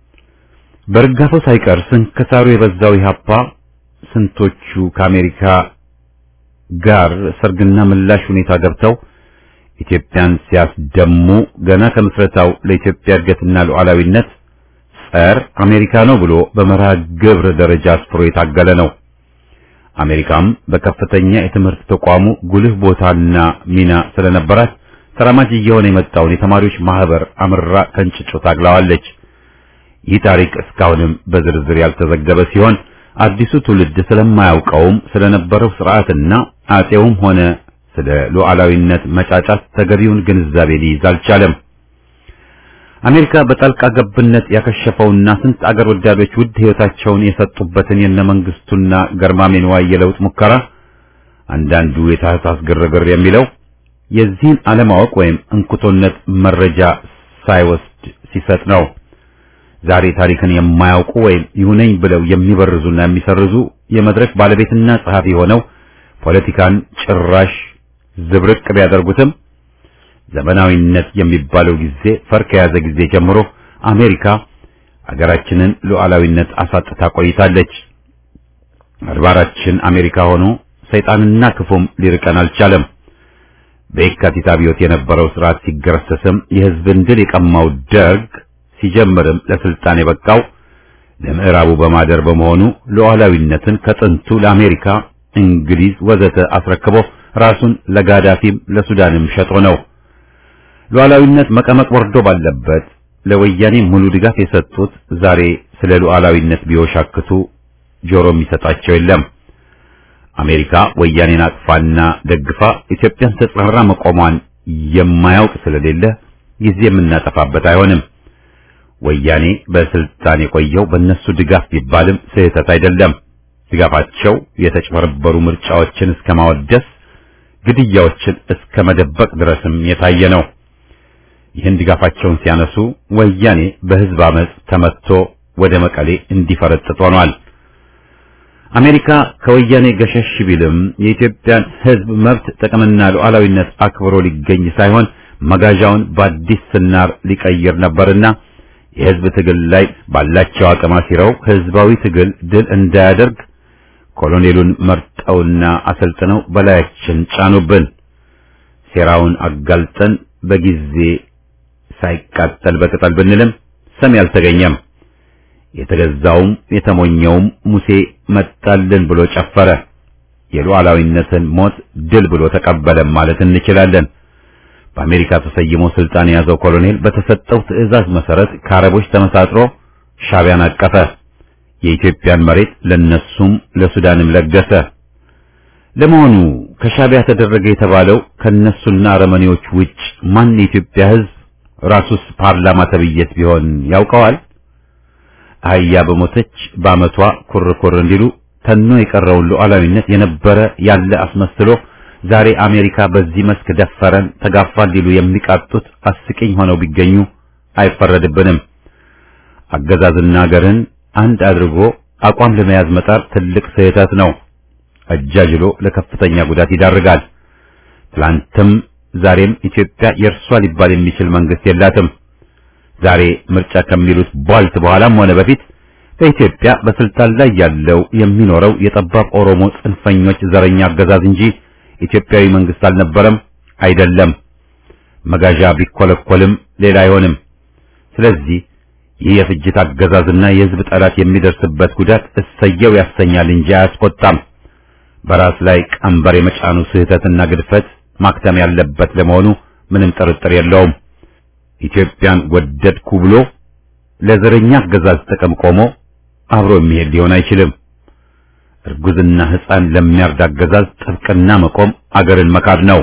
በርጋታው ሳይቀር ስንክሳሩ የበዛው ኢህአፓ ስንቶቹ ከአሜሪካ ጋር ሰርግና ምላሽ ሁኔታ ገብተው ኢትዮጵያን ሲያስደሙ ገና ከምስረታው ለኢትዮጵያ እድገትና ሉዓላዊነት ጸር አሜሪካ ነው ብሎ በመርሃ ግብር ደረጃ አስፍሮ የታገለ ነው። አሜሪካም በከፍተኛ የትምህርት ተቋሙ ጉልህ ቦታና ሚና ስለነበራት ተራማጅ እየሆነ የመጣውን የተማሪዎች ማህበር አምራ ከንጭጮ ታግላዋለች። ይህ ታሪክ እስካሁንም በዝርዝር ያልተዘገበ ሲሆን አዲሱ ትውልድ ስለማያውቀውም ስለነበረው ስርዓትና አጼውም ሆነ ስለ ሉዓላዊነት መጫጫት ተገቢውን ግንዛቤ ሊይዝ አልቻለም። አሜሪካ በጣልቃ ገብነት ያከሸፈውና ስንት አገር ወዳዶች ውድ ሕይወታቸውን የሰጡበትን የነ መንግስቱና ገርማሜን ዋይ የለውጥ ሙከራ አንዳንዱ የታህሳስ ግርግር የሚለው የዚህን አለማወቅ ወይም እንኩቶነት መረጃ ሳይወስድ ሲሰጥ ነው። ዛሬ ታሪክን የማያውቁ ወይም ይሁነኝ ብለው የሚበርዙና የሚሰርዙ የመድረክ ባለቤትና ጸሐፊ ሆነው ፖለቲካን ጭራሽ ዝብርቅ ቢያደርጉትም ዘመናዊነት የሚባለው ጊዜ ፈር ከያዘ ጊዜ ጀምሮ አሜሪካ አገራችንን ሉዓላዊነት አሳጥታ ቆይታለች። አድባራችን አሜሪካ ሆኖ ሰይጣንና ክፉም ሊርቀን አልቻለም። በየካቲት አብዮት የነበረው ስርዓት ሲገረሰስም የህዝብን ድል የቀማው ደርግ ሲጀምርም ለስልጣን የበቃው ለምዕራቡ በማደር በመሆኑ ሉዓላዊነትን ከጥንቱ ለአሜሪካ፣ እንግሊዝ ወዘተ አስረክቦ ራሱን ለጋዳፊም ለሱዳንም ሸጦ ነው። ሉዓላዊነት መቀመቅ ወርዶ ባለበት ለወያኔ ሙሉ ድጋፍ የሰጡት ዛሬ ስለ ሉዓላዊነት ቢወሻክቱ ጆሮ የሚሰጣቸው የለም። አሜሪካ ወያኔን አቅፋና ደግፋ ኢትዮጵያን ተጻራ መቆሟን የማያውቅ ስለሌለ ጊዜ የምናጠፋበት አይሆንም። ወያኔ በስልጣን የቆየው በእነሱ ድጋፍ ቢባልም ስህተት አይደለም። ድጋፋቸው የተጭበረበሩ ምርጫዎችን እስከ ማወደስ፣ ግድያዎችን እስከ መደበቅ ድረስም የታየ ነው። ይህን ድጋፋቸውን ሲያነሱ ወያኔ በህዝብ አመፅ ተመትቶ ወደ መቀሌ እንዲፈረጥጥ ሆኗል። አሜሪካ ከወያኔ ገሸሽ ቢልም የኢትዮጵያን ህዝብ መብት ጥቅምና ሉዓላዊነት አክብሮ ሊገኝ ሳይሆን መጋዣውን በአዲስ ስናር ሊቀይር ነበርና የህዝብ ትግል ላይ ባላቸው አቅም አሲረው ህዝባዊ ትግል ድል እንዳያደርግ ኮሎኔሉን መርጠውና አሰልጥነው በላያችን ጫኑብን። ሴራውን አጋልጠን በጊዜ ሳይቃጠል በቅጠል ብንልም ሰሚ አልተገኘም። የተገዛውም የተሞኘውም ሙሴ መጣልን ብሎ ጨፈረ። የሉዓላዊነትን ሞት ድል ብሎ ተቀበለም ማለት እንችላለን። በአሜሪካ ተሰይሞ ስልጣን የያዘው ኮሎኔል በተሰጠው ትዕዛዝ መሰረት ከአረቦች ተመሳጥሮ ሻቢያን አቀፈ። የኢትዮጵያን መሬት ለነሱም ለሱዳንም ለገሰ። ለመሆኑ ከሻቢያ ተደረገ የተባለው ከነሱና አረመኔዎች ውጭ ማን የኢትዮጵያ ህዝብ ራሱስ ፓርላማ ተብዬት ቢሆን ያውቀዋል? አህያ በሞተች በአመቷ ኩርኩር እንዲሉ ተኖ የቀረውን ሉዓላዊነት የነበረ ያለ አስመስሎ ዛሬ አሜሪካ በዚህ መስክ ደፈረን ተጋፋን ሊሉ የሚቃጡት አስቂኝ ሆነው ቢገኙ አይፈረድብንም። አገዛዝና ሀገርን አንድ አድርጎ አቋም ለመያዝ መጣር ትልቅ ስህተት ነው። አጃጅሎ ለከፍተኛ ጉዳት ይዳርጋል። ትላንትም ዛሬም ኢትዮጵያ የእርሷ ሊባል የሚችል መንግስት የላትም። ዛሬ ምርጫ ከሚሉት ቧልት በኋላም ሆነ በፊት በኢትዮጵያ በስልጣን ላይ ያለው የሚኖረው የጠባብ ኦሮሞ ጽንፈኞች ዘረኛ አገዛዝ እንጂ ኢትዮጵያዊ መንግስት አልነበረም፣ አይደለም። መጋዣ ቢኮለኮልም ሌላ አይሆንም። ስለዚህ ይህ የፍጅት አገዛዝና የህዝብ ጠላት የሚደርስበት ጉዳት እሰየው ያሰኛል እንጂ አያስቆጣም። በራስ ላይ ቀንበር የመጫኑ ስህተትና ግድፈት ማክተም ያለበት ለመሆኑ ምንም ጥርጥር የለውም። ኢትዮጵያን ወደድኩ ብሎ ለዘረኛ አገዛዝ ጥቅም ቆሞ አብሮ የሚሄድ ሊሆን አይችልም። እርጉዝና ሕፃን ለሚያርድ አገዛዝ ጥብቅና መቆም አገርን መካድ ነው።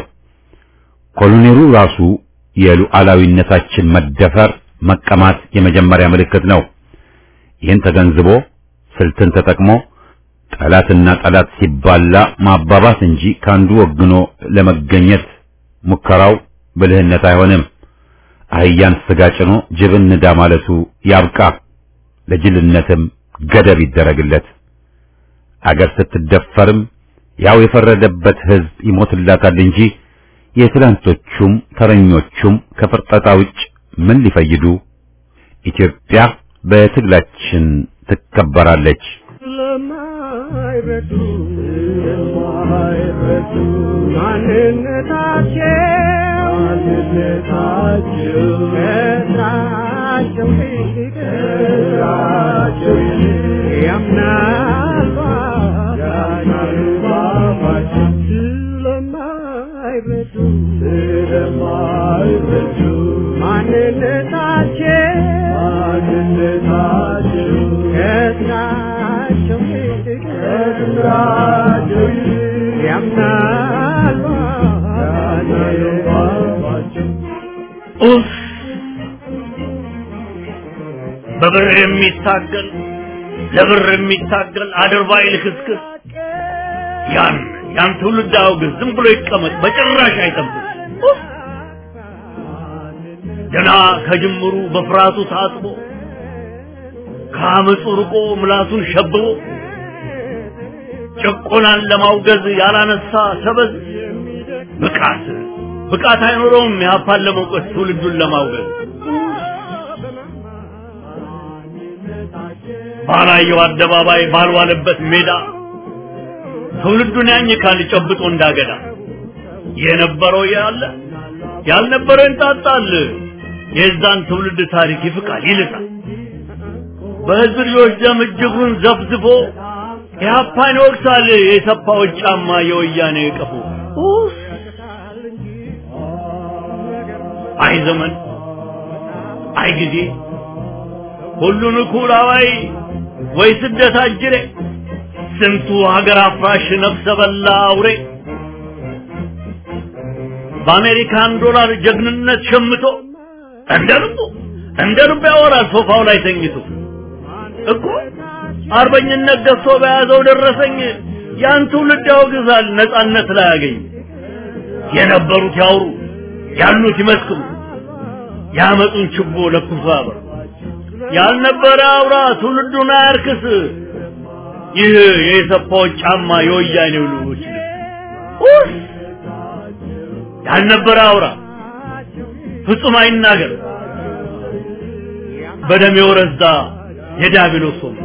ኮሎኔሉ ራሱ የሉዓላዊነታችን መደፈር መቀማት የመጀመሪያ ምልክት ነው። ይህን ተገንዝቦ ስልትን ተጠቅሞ ጠላትና ጠላት ሲባላ ማባባስ እንጂ ካንዱ ወግኖ ለመገኘት ሙከራው ብልህነት አይሆንም። አህያን ስጋ ጭኖ ጅብን ንዳ ማለቱ ያብቃ። ለጅልነትም ገደብ ይደረግለት። አገር ስትደፈርም ያው የፈረደበት ሕዝብ ይሞትላታል እንጂ የትላንቶቹም ተረኞቹም ከፍርጠጣ ውጭ ምን ሊፈይዱ? ኢትዮጵያ በትግላችን ትከበራለች። ለማይረዱ ለማይረዱ ማንነታቸው ማንነታቸው ከስራቸው ይልቅ ከስራቸው ይልቅ ያምናሉ ያምናሉ ባባቸው ስለማይረዱ ስለማይረዱ ማንነታቸው ማንነታቸው ከስራቸው ይልቅ ከስራቸው ይልቅ ያምናሉ ያምናሉ ባባቸው ኡፍ በብር የሚታገል ለብር የሚታገል አድርባይ ልክስክስ ያን ያን ትውልድ አውግዝ። ዝም ብሎ ይቀመጥ፣ በጭራሽ አይጠብቅ። ኡፍ! ገና ከጅምሩ በፍርሃቱ ታጥቦ ከአመፁ ርቆ ምላሱን ሸብቦ ጭቆናን ለማውገዝ ያላነሳ ሰበዝ ብቃት ብቃት አይኖረውም የሀፓን ለመውቀስ ትውልዱን ለማውገዝ ባላየው አደባባይ ባልዋለበት ሜዳ ትውልዱን ያኝካል ጨብጦ እንዳገዳ የነበረው ያለ ያልነበረው ይንጣጣል የዛን ትውልድ ታሪክ ይፍቃል ይልጣል በህዝብ ልጆች ደም እጅጉን ዘፍዝፎ ኢህአፓን ይወቅሳል የሰፋዎች ጫማ የወያኔ ቀፎ ኡፍ! አይ ዘመን አይ ጊዜ ሁሉን እኩል አዋይ ወይ ስደት አጅሬ ስንቱ ሀገር አፍራሽ ነፍሰ በላ አውሬ በአሜሪካን ዶላር ጀግንነት ሸምቶ እንደ ልቡ እንደ ልቡ ያወራል ሶፋው ላይ ተኝቶ እኮ አርበኝነት ገዝቶ በያዘው ደረሰኝ ያን ትውልድ ያወግዛል ነጻነት ላይ ያገኝ የነበሩት ያውሩ ያሉት ይመስክሩ ያመጡን ችቦ ለኩሶ ያበሩ ያልነበረ አውራ ትውልዱን አያርክስ ይህ የሰፋዎች ጫማ የወያኔው ልጆች ልብስ ያልነበረ አውራ ፍጹም አይናገር በደም የወረዛ የዲያብሎስ ወንበር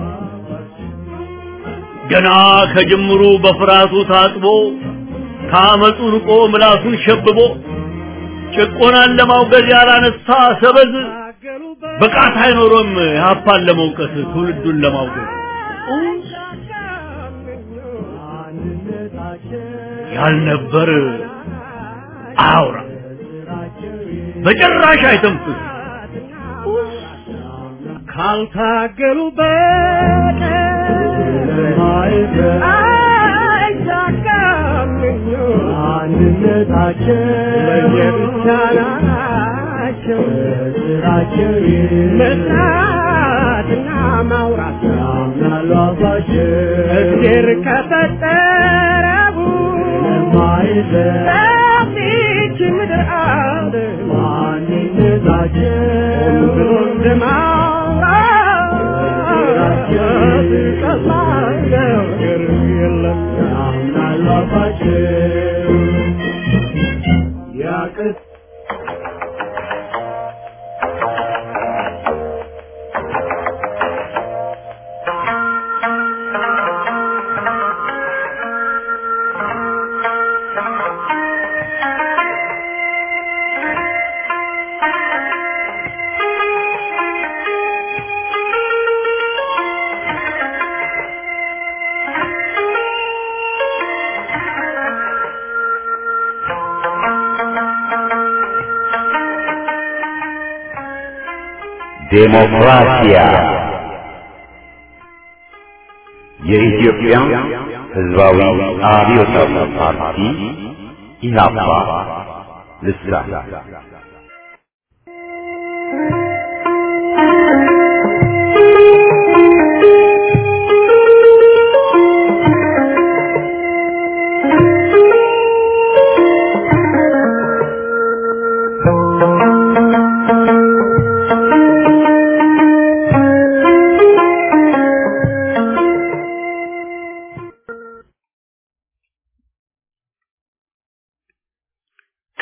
ገና ከጅምሩ በፍርሃቱ ታጥቦ ከአመፁ ርቆ ምላሱን ሸብቦ ጭቆናን ለማውገዝ ያላነሳ ሰበዝ ብቃት አይኖሮም የሀፓን ለመውቀስ ትውልዱን ለማውገዝ ያልነበር አውራ በጭራሽ አይተንፍስ ካልታገሉ በቀር አይሳካም አንድነታቸው ለየብቻ ናቸው ስራቸው መስራትና ማውራት ያምናሉ አፋቸው እግዜር ከፈጠረው ሰፊች ምድር አለ ማንነታቸው ብሎ እንደማውራት ቀላል ነገር የለም ያምናሉ አፋቸው ያቅት ዴሞክራሲያ የኢትዮጵያ ሕዝባዊ አብዮታዊ ፓርቲ ኢህአፓ ልሳን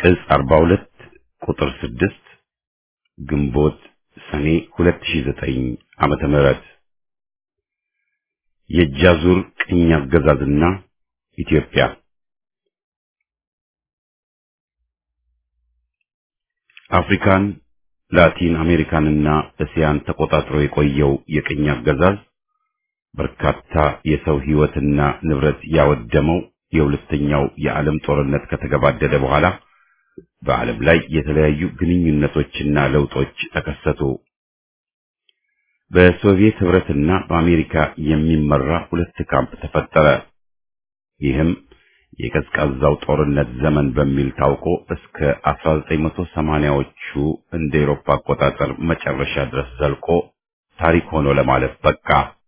ቅጽ 42 ቁጥር 6 ግንቦት ሰኔ 2009 ዓመተ ምህረት የጃዙር ቅኝ አገዛዝና ኢትዮጵያ አፍሪካን ላቲን አሜሪካንና እስያን ተቆጣጥሮ የቆየው የቅኝ አገዛዝ በርካታ የሰው ሕይወትና ንብረት ያወደመው የሁለተኛው የዓለም ጦርነት ከተገባደደ በኋላ በዓለም ላይ የተለያዩ ግንኙነቶችና ለውጦች ተከሰቱ። በሶቪየት ህብረትና በአሜሪካ የሚመራ ሁለት ካምፕ ተፈጠረ። ይህም የቀዝቃዛው ጦርነት ዘመን በሚል ታውቆ እስከ 1980ዎቹ እንደ ኤሮፓ አቆጣጠር መጨረሻ ድረስ ዘልቆ ታሪክ ሆኖ ለማለፍ በቃ።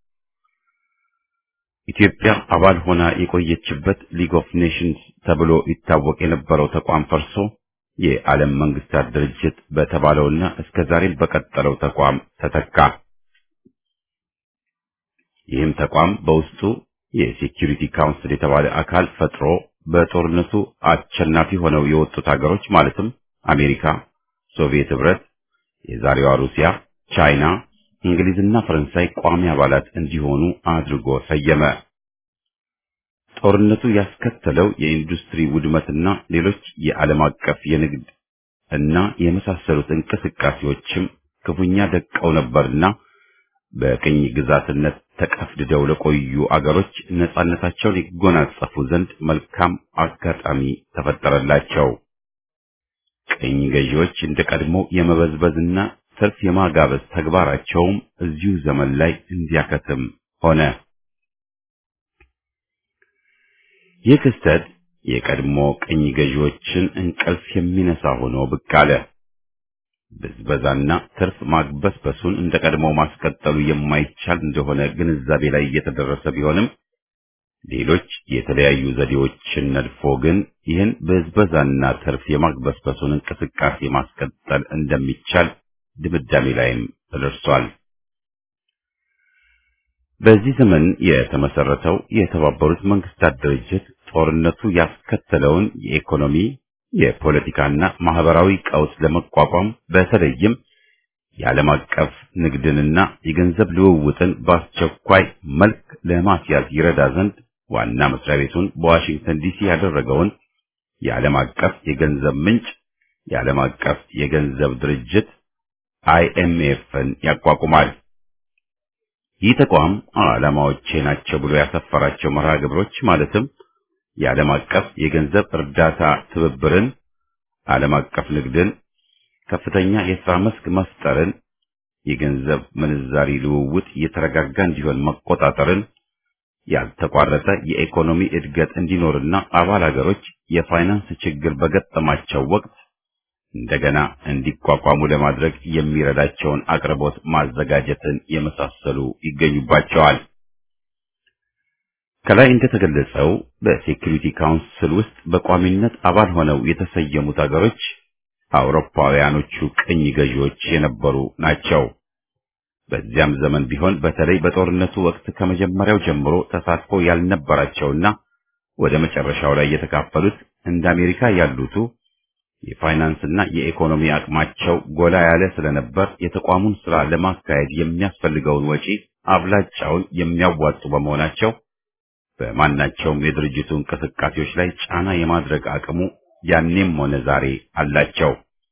ኢትዮጵያ አባል ሆና የቆየችበት ሊግ ኦፍ ኔሽንስ ተብሎ ይታወቅ የነበረው ተቋም ፈርሶ የዓለም መንግስታት ድርጅት በተባለውና እስከ ዛሬም በቀጠለው ተቋም ተተካ። ይህም ተቋም በውስጡ የሴኪሪቲ ካውንስል የተባለ አካል ፈጥሮ በጦርነቱ አሸናፊ ሆነው የወጡት ሀገሮች ማለትም አሜሪካ፣ ሶቪየት ህብረት፣ የዛሬዋ ሩሲያ፣ ቻይና፣ እንግሊዝና ፈረንሳይ ቋሚ አባላት እንዲሆኑ አድርጎ ሰየመ። ጦርነቱ ያስከተለው የኢንዱስትሪ ውድመትና ሌሎች የዓለም አቀፍ የንግድ እና የመሳሰሉት እንቅስቃሴዎችም ክፉኛ ደቀው ነበርና በቅኝ ግዛትነት ተቀፍድደው ለቆዩ አገሮች ነጻነታቸውን ይጎናጸፉ ዘንድ መልካም አጋጣሚ ተፈጠረላቸው። ቅኝ ገዢዎች እንደ ቀድሞ የመበዝበዝና ትርፍ የማጋበዝ ተግባራቸውም እዚሁ ዘመን ላይ እንዲያከትም ሆነ። ይህ ክስተት የቀድሞ ቅኝ ገዢዎችን እንቅልፍ የሚነሳ ሆኖ ብቅ አለ። ብዝበዛና ትርፍ ማግበስበሱን እንደ ቀድሞ ማስቀጠሉ የማይቻል እንደሆነ ግንዛቤ ላይ እየተደረሰ ቢሆንም ሌሎች የተለያዩ ዘዴዎችን ነድፎ ግን ይህን ብዝበዛና ትርፍ የማግበስበሱን እንቅስቃሴ ማስቀጠል እንደሚቻል ድምዳሜ ላይም ተደርሷል። በዚህ ዘመን የተመሰረተው የተባበሩት መንግስታት ድርጅት ጦርነቱ ያስከተለውን የኢኮኖሚ የፖለቲካና ማህበራዊ ቀውስ ለመቋቋም በተለይም የዓለም አቀፍ ንግድንና የገንዘብ ልውውጥን በአስቸኳይ መልክ ለማስያዝ ይረዳ ዘንድ ዋና መስሪያ ቤቱን በዋሽንግተን ዲሲ ያደረገውን የዓለም አቀፍ የገንዘብ ምንጭ የዓለም አቀፍ የገንዘብ ድርጅት አይኤምኤፍን ያቋቁማል። ይህ ተቋም ዓላማዎቼ ናቸው ብሎ ያሰፈራቸው መርሃ ግብሮች ማለትም የዓለም አቀፍ የገንዘብ እርዳታ ትብብርን፣ ዓለም አቀፍ ንግድን፣ ከፍተኛ የሥራ መስክ መፍጠርን፣ የገንዘብ ምንዛሪ ልውውጥ የተረጋጋ እንዲሆን መቆጣጠርን፣ ያልተቋረጠ የኢኮኖሚ እድገት እንዲኖርና አባል ሀገሮች የፋይናንስ ችግር በገጠማቸው ወቅት እንደገና እንዲቋቋሙ ለማድረግ የሚረዳቸውን አቅርቦት ማዘጋጀትን የመሳሰሉ ይገኙባቸዋል። ከላይ እንደተገለጸው በሴኩሪቲ ካውንስል ውስጥ በቋሚነት አባል ሆነው የተሰየሙት ሀገሮች አውሮፓውያኖቹ ቅኝ ገዢዎች የነበሩ ናቸው። በዚያም ዘመን ቢሆን በተለይ በጦርነቱ ወቅት ከመጀመሪያው ጀምሮ ተሳትፎ ያልነበራቸውና ወደ መጨረሻው ላይ የተካፈሉት እንደ አሜሪካ ያሉቱ የፋይናንስና የኢኮኖሚ አቅማቸው ጎላ ያለ ስለነበር የተቋሙን ስራ ለማካሄድ የሚያስፈልገውን ወጪ አብላጫውን የሚያዋጡ በመሆናቸው በማናቸውም የድርጅቱ እንቅስቃሴዎች ላይ ጫና የማድረግ አቅሙ ያኔም ሆነ ዛሬ አላቸው።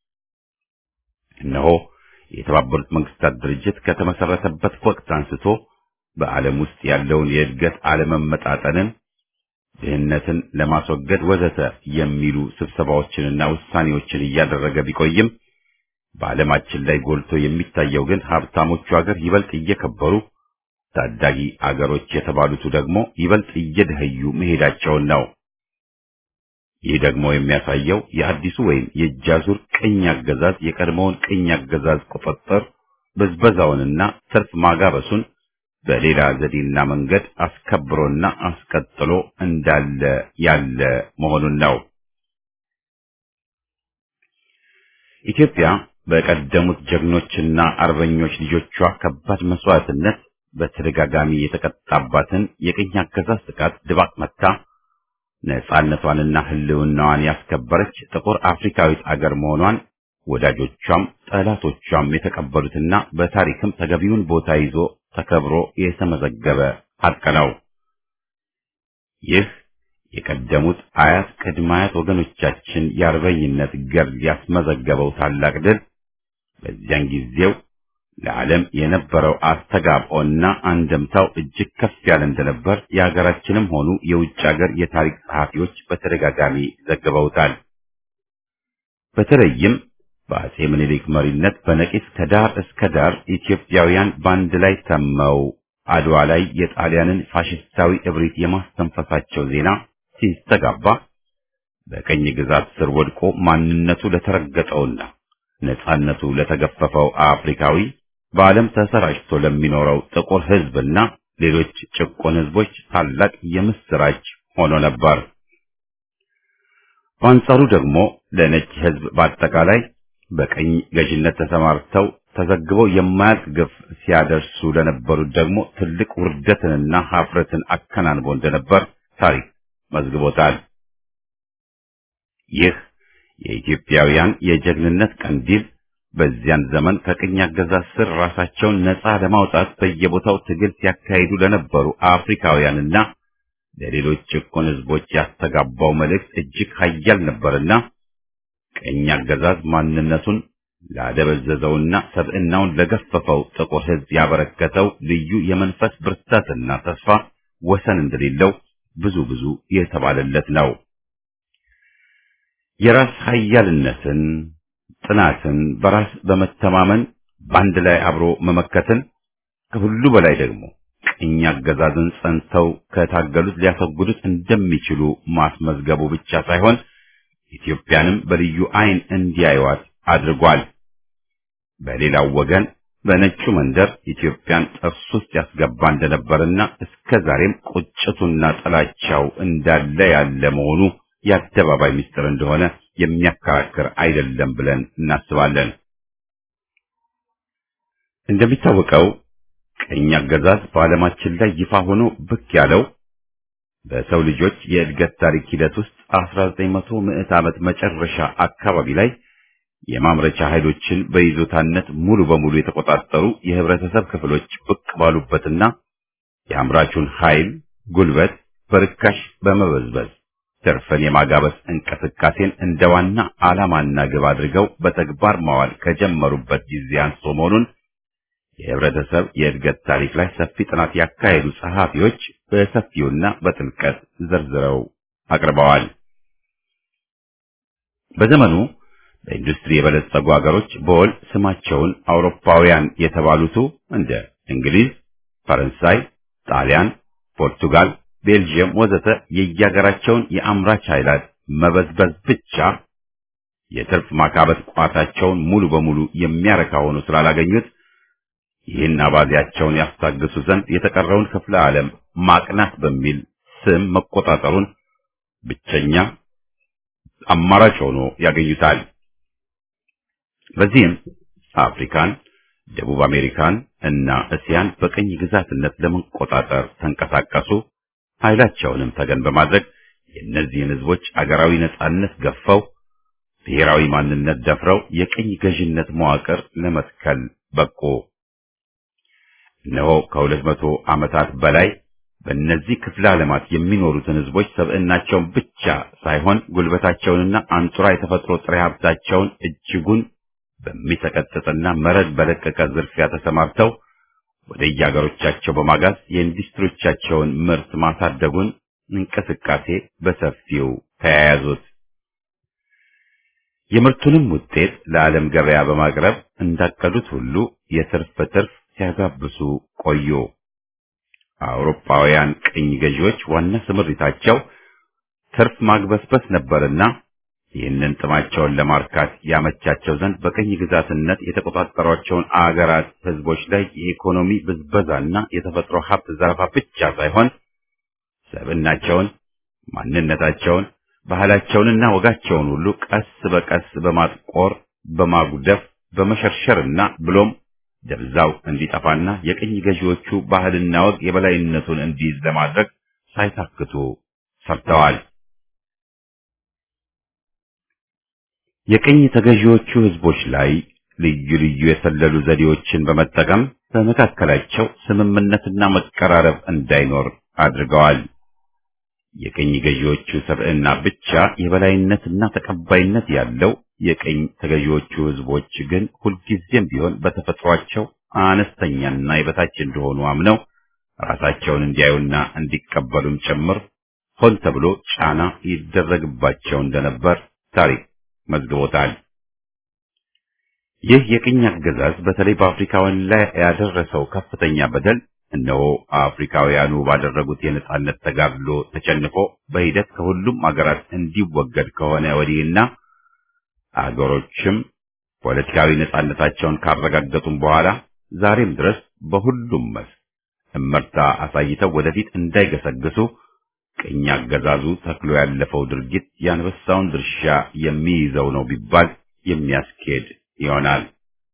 እነሆ የተባበሩት መንግስታት ድርጅት ከተመሰረተበት ወቅት አንስቶ በዓለም ውስጥ ያለውን የእድገት አለመመጣጠንን ድህነትን ለማስወገድ ወዘተ የሚሉ ስብሰባዎችንና ውሳኔዎችን እያደረገ ቢቆይም በዓለማችን ላይ ጎልቶ የሚታየው ግን ሀብታሞቹ ሀገር ይበልጥ እየከበሩ ታዳጊ አገሮች የተባሉቱ ደግሞ ይበልጥ እየደኸዩ መሄዳቸውን ነው። ይህ ደግሞ የሚያሳየው የአዲሱ ወይም የእጃዙር ቅኝ አገዛዝ የቀድሞውን ቅኝ አገዛዝ ቁጥጥር ብዝበዛውንና ትርፍ ማጋበሱን በሌላ ዘዴና መንገድ አስከብሮና አስቀጥሎ እንዳለ ያለ መሆኑን ነው። ኢትዮጵያ በቀደሙት ጀግኖችና አርበኞች ልጆቿ ከባድ መስዋዕትነት በተደጋጋሚ የተቀጣባትን የቅኝ አገዛዝ ጥቃት ድባቅ መታ ነጻነቷንና ህልውናዋን ያስከበረች ጥቁር አፍሪካዊት አገር መሆኗን ወዳጆቿም ጠላቶቿም የተቀበሉትና በታሪክም ተገቢውን ቦታ ይዞ ተከብሮ የተመዘገበ ሀቅ ነው። ይህ የቀደሙት አያት ቅድመ አያት ወገኖቻችን የአርበኝነት ገድል ያስመዘገበው ታላቅ ድል በዚያን ጊዜው ለዓለም የነበረው አስተጋብኦና አንደምታው እጅግ ከፍ ያለ እንደነበር የሀገራችንም ሆኑ የውጭ ሀገር የታሪክ ጸሐፊዎች በተደጋጋሚ ዘግበውታል። በተለይም በአጼ ምኒልክ መሪነት በነቂስ ከዳር እስከ ዳር ኢትዮጵያውያን በአንድ ላይ ተመው አድዋ ላይ የጣሊያንን ፋሽስታዊ እብሪት የማስተንፈሳቸው ዜና ሲስተጋባ በቀኝ ግዛት ስር ወድቆ ማንነቱ ለተረገጠውና ነጻነቱ ለተገፈፈው አፍሪካዊ በዓለም ተሰራጭቶ ለሚኖረው ጥቁር ሕዝብና ሌሎች ጭቆን ሕዝቦች ታላቅ የምስራች ሆኖ ነበር። በአንጻሩ ደግሞ ለነጭ ሕዝብ በአጠቃላይ በቀኝ ገዥነት ተሰማርተው ተዘግበው የማያልቅ ግፍ ሲያደርሱ ለነበሩት ደግሞ ትልቅ ውርደትንና ሀፍረትን አከናንቦ እንደነበር ታሪክ መዝግቦታል። ይህ የኢትዮጵያውያን የጀግንነት ቀንዲል በዚያን ዘመን ከቅኝ አገዛዝ ስር ራሳቸውን ነፃ ለማውጣት በየቦታው ትግል ሲያካሂዱ ለነበሩ አፍሪካውያንና ለሌሎች ጭቁን ሕዝቦች ያስተጋባው መልእክት እጅግ ኃያል ነበርና ቅኝ አገዛዝ ማንነቱን ላደበዘዘውና ሰብዕናውን ለገፈፈው ጥቁር ሕዝብ ያበረከተው ልዩ የመንፈስ ብርታትና ተስፋ ወሰን እንደሌለው ብዙ ብዙ የተባለለት ነው። የራስ ኃያልነትን፣ ጥናትን፣ በራስ በመተማመን በአንድ ላይ አብሮ መመከትን ከሁሉ በላይ ደግሞ ቅኝ አገዛዝን ጸንተው ከታገሉት ሊያስወግዱት እንደሚችሉ ማስመዝገቡ ብቻ ሳይሆን ኢትዮጵያንም በልዩ ዓይን እንዲያዩዋት አድርጓል። በሌላው ወገን በነጩ መንደር ኢትዮጵያን ጥርስ ውስጥ ያስገባ እንደነበርና እስከ ዛሬም ቁጭቱና ጥላቻው እንዳለ ያለ መሆኑ የአደባባይ ምስጢር እንደሆነ የሚያከራክር አይደለም ብለን እናስባለን። እንደሚታወቀው ቅኝ አገዛዝ በዓለማችን ላይ ይፋ ሆኖ ብቅ ያለው በሰው ልጆች የእድገት ታሪክ ሂደት ውስጥ 1900 ምዕት ዓመት መጨረሻ አካባቢ ላይ የማምረቻ ኃይሎችን በይዞታነት ሙሉ በሙሉ የተቆጣጠሩ የህብረተሰብ ክፍሎች ብቅ ባሉበትና የአምራቹን ኃይል ጉልበት በርካሽ በመበዝበዝ ትርፍን የማጋበስ እንቅስቃሴን እንደ ዋና ዓላማና ግብ አድርገው በተግባር ማዋል ከጀመሩበት ጊዜ አንስቶ መሆኑን የህብረተሰብ የእድገት ታሪክ ላይ ሰፊ ጥናት ያካሄዱ ጸሐፊዎች በሰፊውና በጥልቀት ዘርዝረው አቅርበዋል። በዘመኑ በኢንዱስትሪ የበለጸጉ ሀገሮች በወል ስማቸውን አውሮፓውያን የተባሉቱ እንደ እንግሊዝ፣ ፈረንሳይ፣ ጣሊያን፣ ፖርቱጋል፣ ቤልጅየም ወዘተ የየሀገራቸውን የአምራች ኃይላት መበዝበዝ ብቻ የትርፍ ማካበት ቋታቸውን ሙሉ በሙሉ የሚያረካ ሆኖ ስላላገኙት ይህን አባዜያቸውን ያስታግሱ ዘንድ የተቀረውን ክፍለ ዓለም ማቅናት በሚል ስም መቆጣጠሩን ብቸኛ አማራጭ ሆኖ ያገኙታል። በዚህም አፍሪካን፣ ደቡብ አሜሪካን እና እስያን በቅኝ ግዛትነት ለመቆጣጠር ተንቀሳቀሱ። ኃይላቸውንም ተገን በማድረግ የእነዚህን ህዝቦች አገራዊ ነጻነት ገፈው ብሔራዊ ማንነት ደፍረው የቅኝ ገዥነት መዋቅር ለመትከል በቁ። እነሆ ከሁለት መቶ ዓመታት በላይ በእነዚህ ክፍለ ዓለማት የሚኖሩትን ህዝቦች ሰብዕናቸውን ብቻ ሳይሆን ጉልበታቸውንና አንጡራ የተፈጥሮ ጥሬ ሀብታቸውን እጅጉን በሚሰቀጥጥና መረድ በለቀቀ ዝርፊያ ተሰማርተው ወደ የአገሮቻቸው በማጋዝ የኢንዱስትሪዎቻቸውን ምርት ማሳደጉን እንቅስቃሴ በሰፊው ተያያዙት። የምርቱንም ውጤት ለዓለም ገበያ በማቅረብ እንዳቀዱት ሁሉ የትርፍ ትርፍ ሲያጋብሱ ቆዩ። አውሮፓውያን ቅኝ ገዢዎች ዋና ስምሪታቸው ትርፍ ማግበስበስ ነበርና ይህንን ጥማቸውን ለማርካት ያመቻቸው ዘንድ በቅኝ ግዛትነት የተቆጣጠሯቸውን አገራት ህዝቦች ላይ የኢኮኖሚ ብዝበዛና የተፈጥሮ ሀብት ዘረፋ ብቻ ሳይሆን ሰብዕናቸውን፣ ማንነታቸውን፣ ባህላቸውንና ወጋቸውን ሁሉ ቀስ በቀስ በማጥቆር በማጉደፍ በመሸርሸርና ብሎም ደብዛው እንዲጠፋና የቅኝ ገዢዎቹ ባህልና ወግ የበላይነቱን እንዲይዝ ለማድረግ ሳይታክቱ ሰርተዋል። የቅኝ ተገዢዎቹ ህዝቦች ላይ ልዩ ልዩ የሰለሉ ዘዴዎችን በመጠቀም በመካከላቸው ስምምነትና መቀራረብ እንዳይኖር አድርገዋል። የቅኝ ገዢዎቹ ሰብዕና ብቻ የበላይነትና ተቀባይነት ያለው የቅኝ ተገዢዎቹ ህዝቦች ግን ሁልጊዜም ቢሆን በተፈጥሯቸው አነስተኛና የበታች እንደሆኑ አምነው ራሳቸውን እንዲያዩና እንዲቀበሉም ጭምር ሆን ተብሎ ጫና ይደረግባቸው እንደነበር ታሪክ መዝግቦታል። ይህ የቅኝ አገዛዝ በተለይ በአፍሪካውያን ላይ ያደረሰው ከፍተኛ በደል እነሆ አፍሪካውያኑ ባደረጉት የነጻነት ተጋድሎ ተሸንፎ በሂደት ከሁሉም አገራት እንዲወገድ ከሆነ ወዲህና አገሮችም ፖለቲካዊ ነጻነታቸውን ካረጋገጡም በኋላ ዛሬም ድረስ በሁሉም መስክ እመርታ አሳይተው ወደፊት እንዳይገሰግሱ ቅኝ አገዛዙ ተክሎ ያለፈው ድርጊት የአንበሳውን ድርሻ የሚይዘው ነው ቢባል የሚያስኬድ ይሆናል።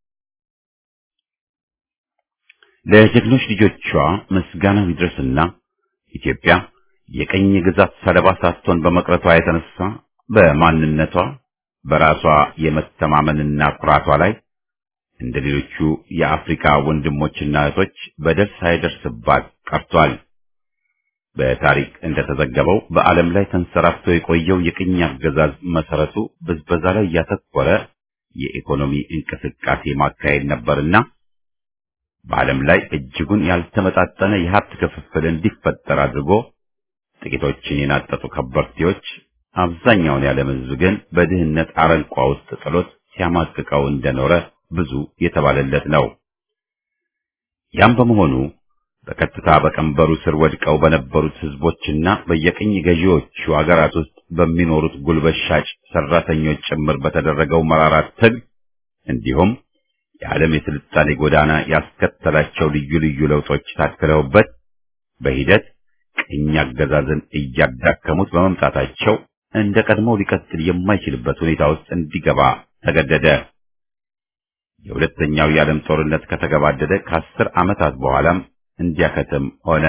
ለጀግኖች ልጆቿ ምስጋና ይድረስና ኢትዮጵያ የቀኝ ግዛት ሰለባ ሳትሆን በመቅረቷ የተነሳ በማንነቷ በራሷ የመተማመንና ኩራቷ ላይ እንደ ሌሎቹ የአፍሪካ ወንድሞችና እህቶች በደል ሳይደርስባት ቀርቷል። በታሪክ እንደተዘገበው በዓለም ላይ ተንሰራፍቶ የቆየው የቅኝ አገዛዝ መሰረቱ ብዝበዛ ላይ ያተኮረ የኢኮኖሚ እንቅስቃሴ ማካሄድ ነበርና በዓለም ላይ እጅጉን ያልተመጣጠነ የሀብት ክፍፍል እንዲፈጠር አድርጎ ጥቂቶችን የናጠጡ ከበርቴዎች አብዛኛውን የዓለም ሕዝብ ግን በድህነት አረንቋ ውስጥ ጥሎት ሲያማቅቀው እንደኖረ ብዙ የተባለለት ነው። ያም በመሆኑ በቀጥታ በቀንበሩ ስር ወድቀው በነበሩት ሕዝቦችና በየቅኝ ገዢዎቹ አገራት ውስጥ በሚኖሩት ጉልበት ሻጭ ሰራተኞች ጭምር በተደረገው መራራት ትግል እንዲሁም የዓለም የስልጣኔ ጎዳና ያስከተላቸው ልዩ ልዩ ለውጦች ታክለውበት በሂደት ቅኝ አገዛዝን እያዳከሙት በመምጣታቸው እንደ ቀድሞው ሊቀጥል የማይችልበት ሁኔታ ውስጥ እንዲገባ ተገደደ። የሁለተኛው የዓለም ጦርነት ከተገባደደ ከአስር ዓመታት በኋላም እንዲያከትም ሆነ።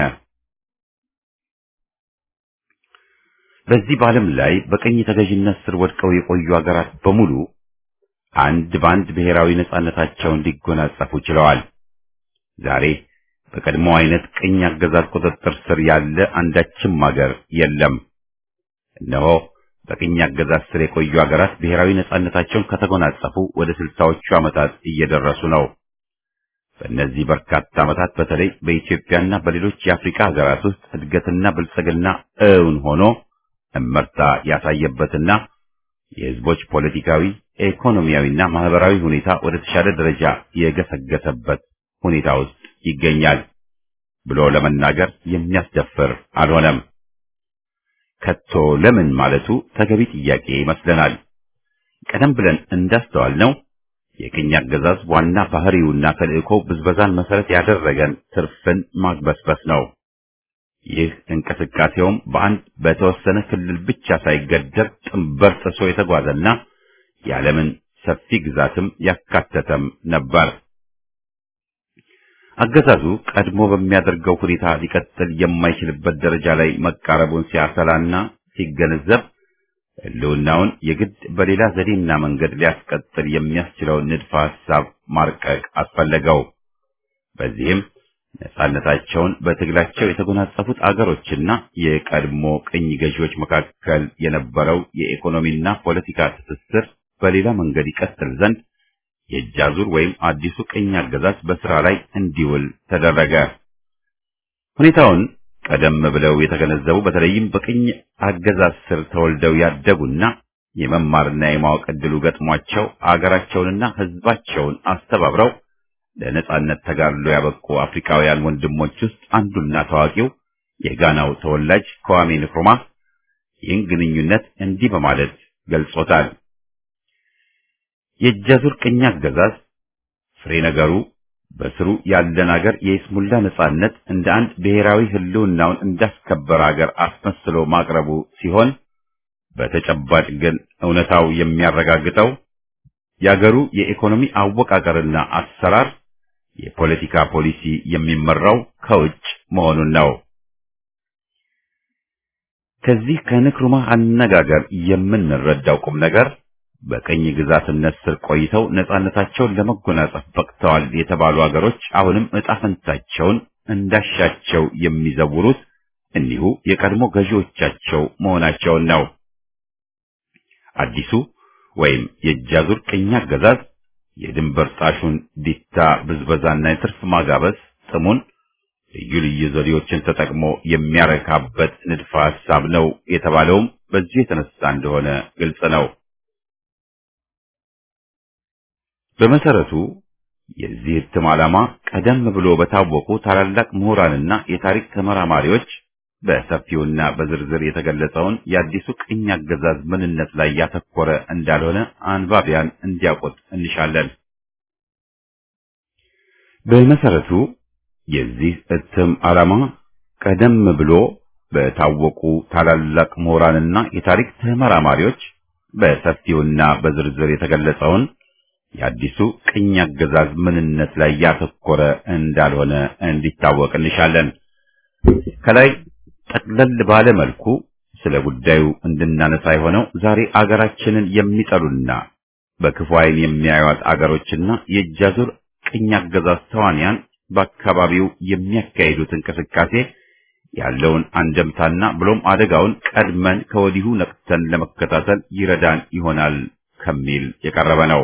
በዚህ በዓለም ላይ በቀኝ ተገዥነት ስር ወድቀው የቆዩ አገራት በሙሉ አንድ በአንድ ብሔራዊ ነጻነታቸውን ሊጎናጸፉ ችለዋል። ዛሬ በቀድሞ አይነት ቅኝ አገዛዝ ቁጥጥር ስር ያለ አንዳችም አገር የለም። እነሆ በቅኝ አገዛዝ ስር የቆዩ አገራት ብሔራዊ ነጻነታቸውን ከተጎናጸፉ ወደ ስልሳዎቹ ዓመታት እየደረሱ ነው። በእነዚህ በርካታ ዓመታት በተለይ በኢትዮጵያና በሌሎች የአፍሪካ ሀገራት ውስጥ እድገትና ብልጽግና እውን ሆኖ እመርታ ያሳየበትና የሕዝቦች ፖለቲካዊ፣ ኢኮኖሚያዊና ማህበራዊ ሁኔታ ወደ ተሻለ ደረጃ የገሰገሰበት ሁኔታ ውስጥ ይገኛል ብሎ ለመናገር የሚያስደፍር አልሆነም። ከቶ ለምን ማለቱ ተገቢ ጥያቄ ይመስለናል። ቀደም ብለን እንዳስተዋልነው የቅኝ አገዛዝ ዋና ባህሪውና ተልእኮ ብዝበዛን መሰረት ያደረገን ትርፍን ማግበስበስ ነው። ይህ እንቅስቃሴውም በአንድ በተወሰነ ክልል ብቻ ሳይገደብ ጥንበር ጥሶ የተጓዘና የዓለምን ሰፊ ግዛትም ያካተተም ነበር። አገዛዙ ቀድሞ በሚያደርገው ሁኔታ ሊቀጥል የማይችልበት ደረጃ ላይ መቃረቡን ሲያሰላና ሲገነዘብ ሕልውናውን የግድ በሌላ ዘዴና መንገድ ሊያስቀጥል የሚያስችለውን ንድፈ ሐሳብ ማርቀቅ አስፈለገው። በዚህም ነጻነታቸውን በትግላቸው የተጎናጸፉት አገሮችና የቀድሞ ቅኝ ገዢዎች መካከል የነበረው የኢኮኖሚና ፖለቲካ ትስስር በሌላ መንገድ ይቀጥል ዘንድ የእጅ አዙር ወይም አዲሱ ቅኝ አገዛዝ በስራ ላይ እንዲውል ተደረገ። ሁኔታውን ቀደም ብለው የተገነዘቡ በተለይም በቅኝ አገዛዝ ስር ተወልደው ያደጉና የመማርና የማወቅ ዕድሉ ገጥሟቸው አገራቸውንና ሕዝባቸውን አስተባብረው ለነጻነት ተጋድሎ ያበቁ አፍሪካውያን ወንድሞች ውስጥ አንዱና ታዋቂው የጋናው ተወላጅ ከዋሜ ንክሩማ ይህን ግንኙነት እንዲህ በማለት ገልጾታል። የእጃዙር ቅኝ አገዛዝ ፍሬ ነገሩ በስሩ ያለን አገር የይስሙላ ነጻነት እንደ አንድ ብሔራዊ ሕልውናውን እንዳስከበረ አገር አስመስሎ ማቅረቡ ሲሆን በተጨባጭ ግን እውነታው የሚያረጋግጠው የአገሩ የኢኮኖሚ አወቃቀርና አሰራር የፖለቲካ ፖሊሲ የሚመራው ከውጭ መሆኑን ነው። ከዚህ ከንክሩማ አነጋገር የምንረዳው ቁም ነገር በቀኝ ግዛትነት ስር ቆይተው ነጻነታቸውን ለመጎናጸፍ በቅተዋል የተባሉ አገሮች አሁንም ዕጣ ፈንታቸውን እንዳሻቸው የሚዘውሩት እኒሁ የቀድሞ ገዢዎቻቸው መሆናቸውን ነው። አዲሱ ወይም የእጃዙር ቅኝ አገዛዝ የድንበር ጣሹን ዲታ ብዝበዛና የትርፍ ማጋበስ ጥሙን ልዩ ልዩ ዘዴዎችን ተጠቅሞ የሚያረካበት ንድፈ ሐሳብ ነው የተባለውም በዚህ የተነሳ እንደሆነ ግልጽ ነው። በመሰረቱ የዚህ እትም ዓላማ ቀደም ብሎ በታወቁ ታላላቅ ምሁራንና የታሪክ ተመራማሪዎች በሰፊውና በዝርዝር የተገለጸውን የአዲሱ ቅኝ አገዛዝ ምንነት ላይ ያተኮረ እንዳልሆነ አንባቢያን እንዲያውቁት እንሻለን። በመሰረቱ የዚህ እትም ዓላማ ቀደም ብሎ በታወቁ ታላላቅ ምሁራንና የታሪክ ተመራማሪዎች በሰፊውና በዝርዝር የተገለጸውን የአዲሱ ቅኝ አገዛዝ ምንነት ላይ ያተኮረ እንዳልሆነ እንዲታወቅ እንሻለን። ከላይ ጠቅለል ባለ መልኩ ስለ ጉዳዩ እንድናነሳ የሆነው ዛሬ አገራችንን የሚጠሉና በክፉ ዓይን የሚያዩት አገሮችና የእጃዙር ቅኝ አገዛዝ ተዋንያን በአካባቢው የሚያካሂዱት እንቅስቃሴ ያለውን አንደምታና ብሎም አደጋውን ቀድመን ከወዲሁ ነቅተን ለመከታተል ይረዳን ይሆናል ከሚል የቀረበ ነው።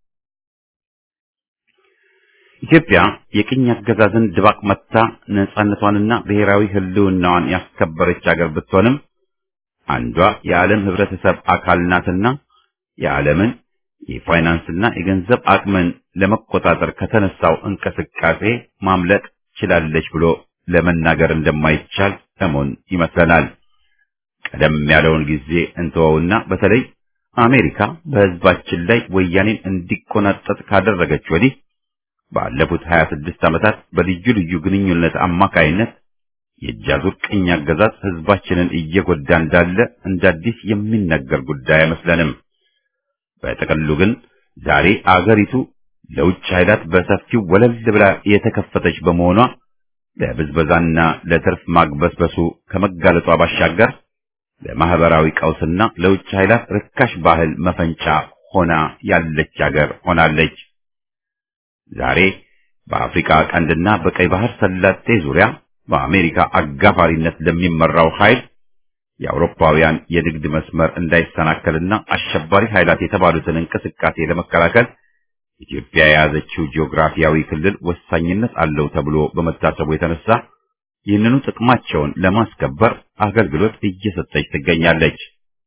ኢትዮጵያ የቅኝ አገዛዝን ድባቅ መታ ነጻነቷንና ብሔራዊ ሕልውናዋን ያስከበረች አገር ብትሆንም አንዷ የዓለም ሕብረተሰብ አካል ናትና የዓለምን የፋይናንስና የገንዘብ አቅምን ለመቆጣጠር ከተነሳው እንቅስቃሴ ማምለጥ ችላለች ብሎ ለመናገር እንደማይቻል እሙን ይመስለናል። ቀደም ያለውን ጊዜ እንተወውና በተለይ አሜሪካ በሕዝባችን ላይ ወያኔን እንዲቆናጠጥ ካደረገች ወዲህ ባለፉት 26 ዓመታት በልዩ ልዩ ግንኙነት አማካይነት የእጃዙር ቅኝ አገዛዝ ሕዝባችንን እየጎዳ እንዳለ እንደ አዲስ የሚነገር ጉዳይ አይመስለንም። በጥቅሉ ግን ዛሬ አገሪቱ ለውጭ ኃይላት በሰፊው ወለል ብላ የተከፈተች በመሆኗ ለብዝበዛና ለትርፍ ማግበስበሱ ከመጋለጧ ባሻገር ለማህበራዊ ቀውስና ለውጭ ኃይላት ርካሽ ባህል መፈንጫ ሆና ያለች አገር ሆናለች። ዛሬ በአፍሪካ ቀንድና በቀይ ባህር ሰላጤ ዙሪያ በአሜሪካ አጋፋሪነት ለሚመራው ኃይል የአውሮፓውያን የንግድ መስመር እንዳይሰናከልና አሸባሪ ኃይላት የተባሉትን እንቅስቃሴ ለመከላከል ኢትዮጵያ የያዘችው ጂኦግራፊያዊ ክልል ወሳኝነት አለው ተብሎ በመታሰቡ የተነሳ ይህንኑ ጥቅማቸውን ለማስከበር አገልግሎት እየሰጠች ትገኛለች።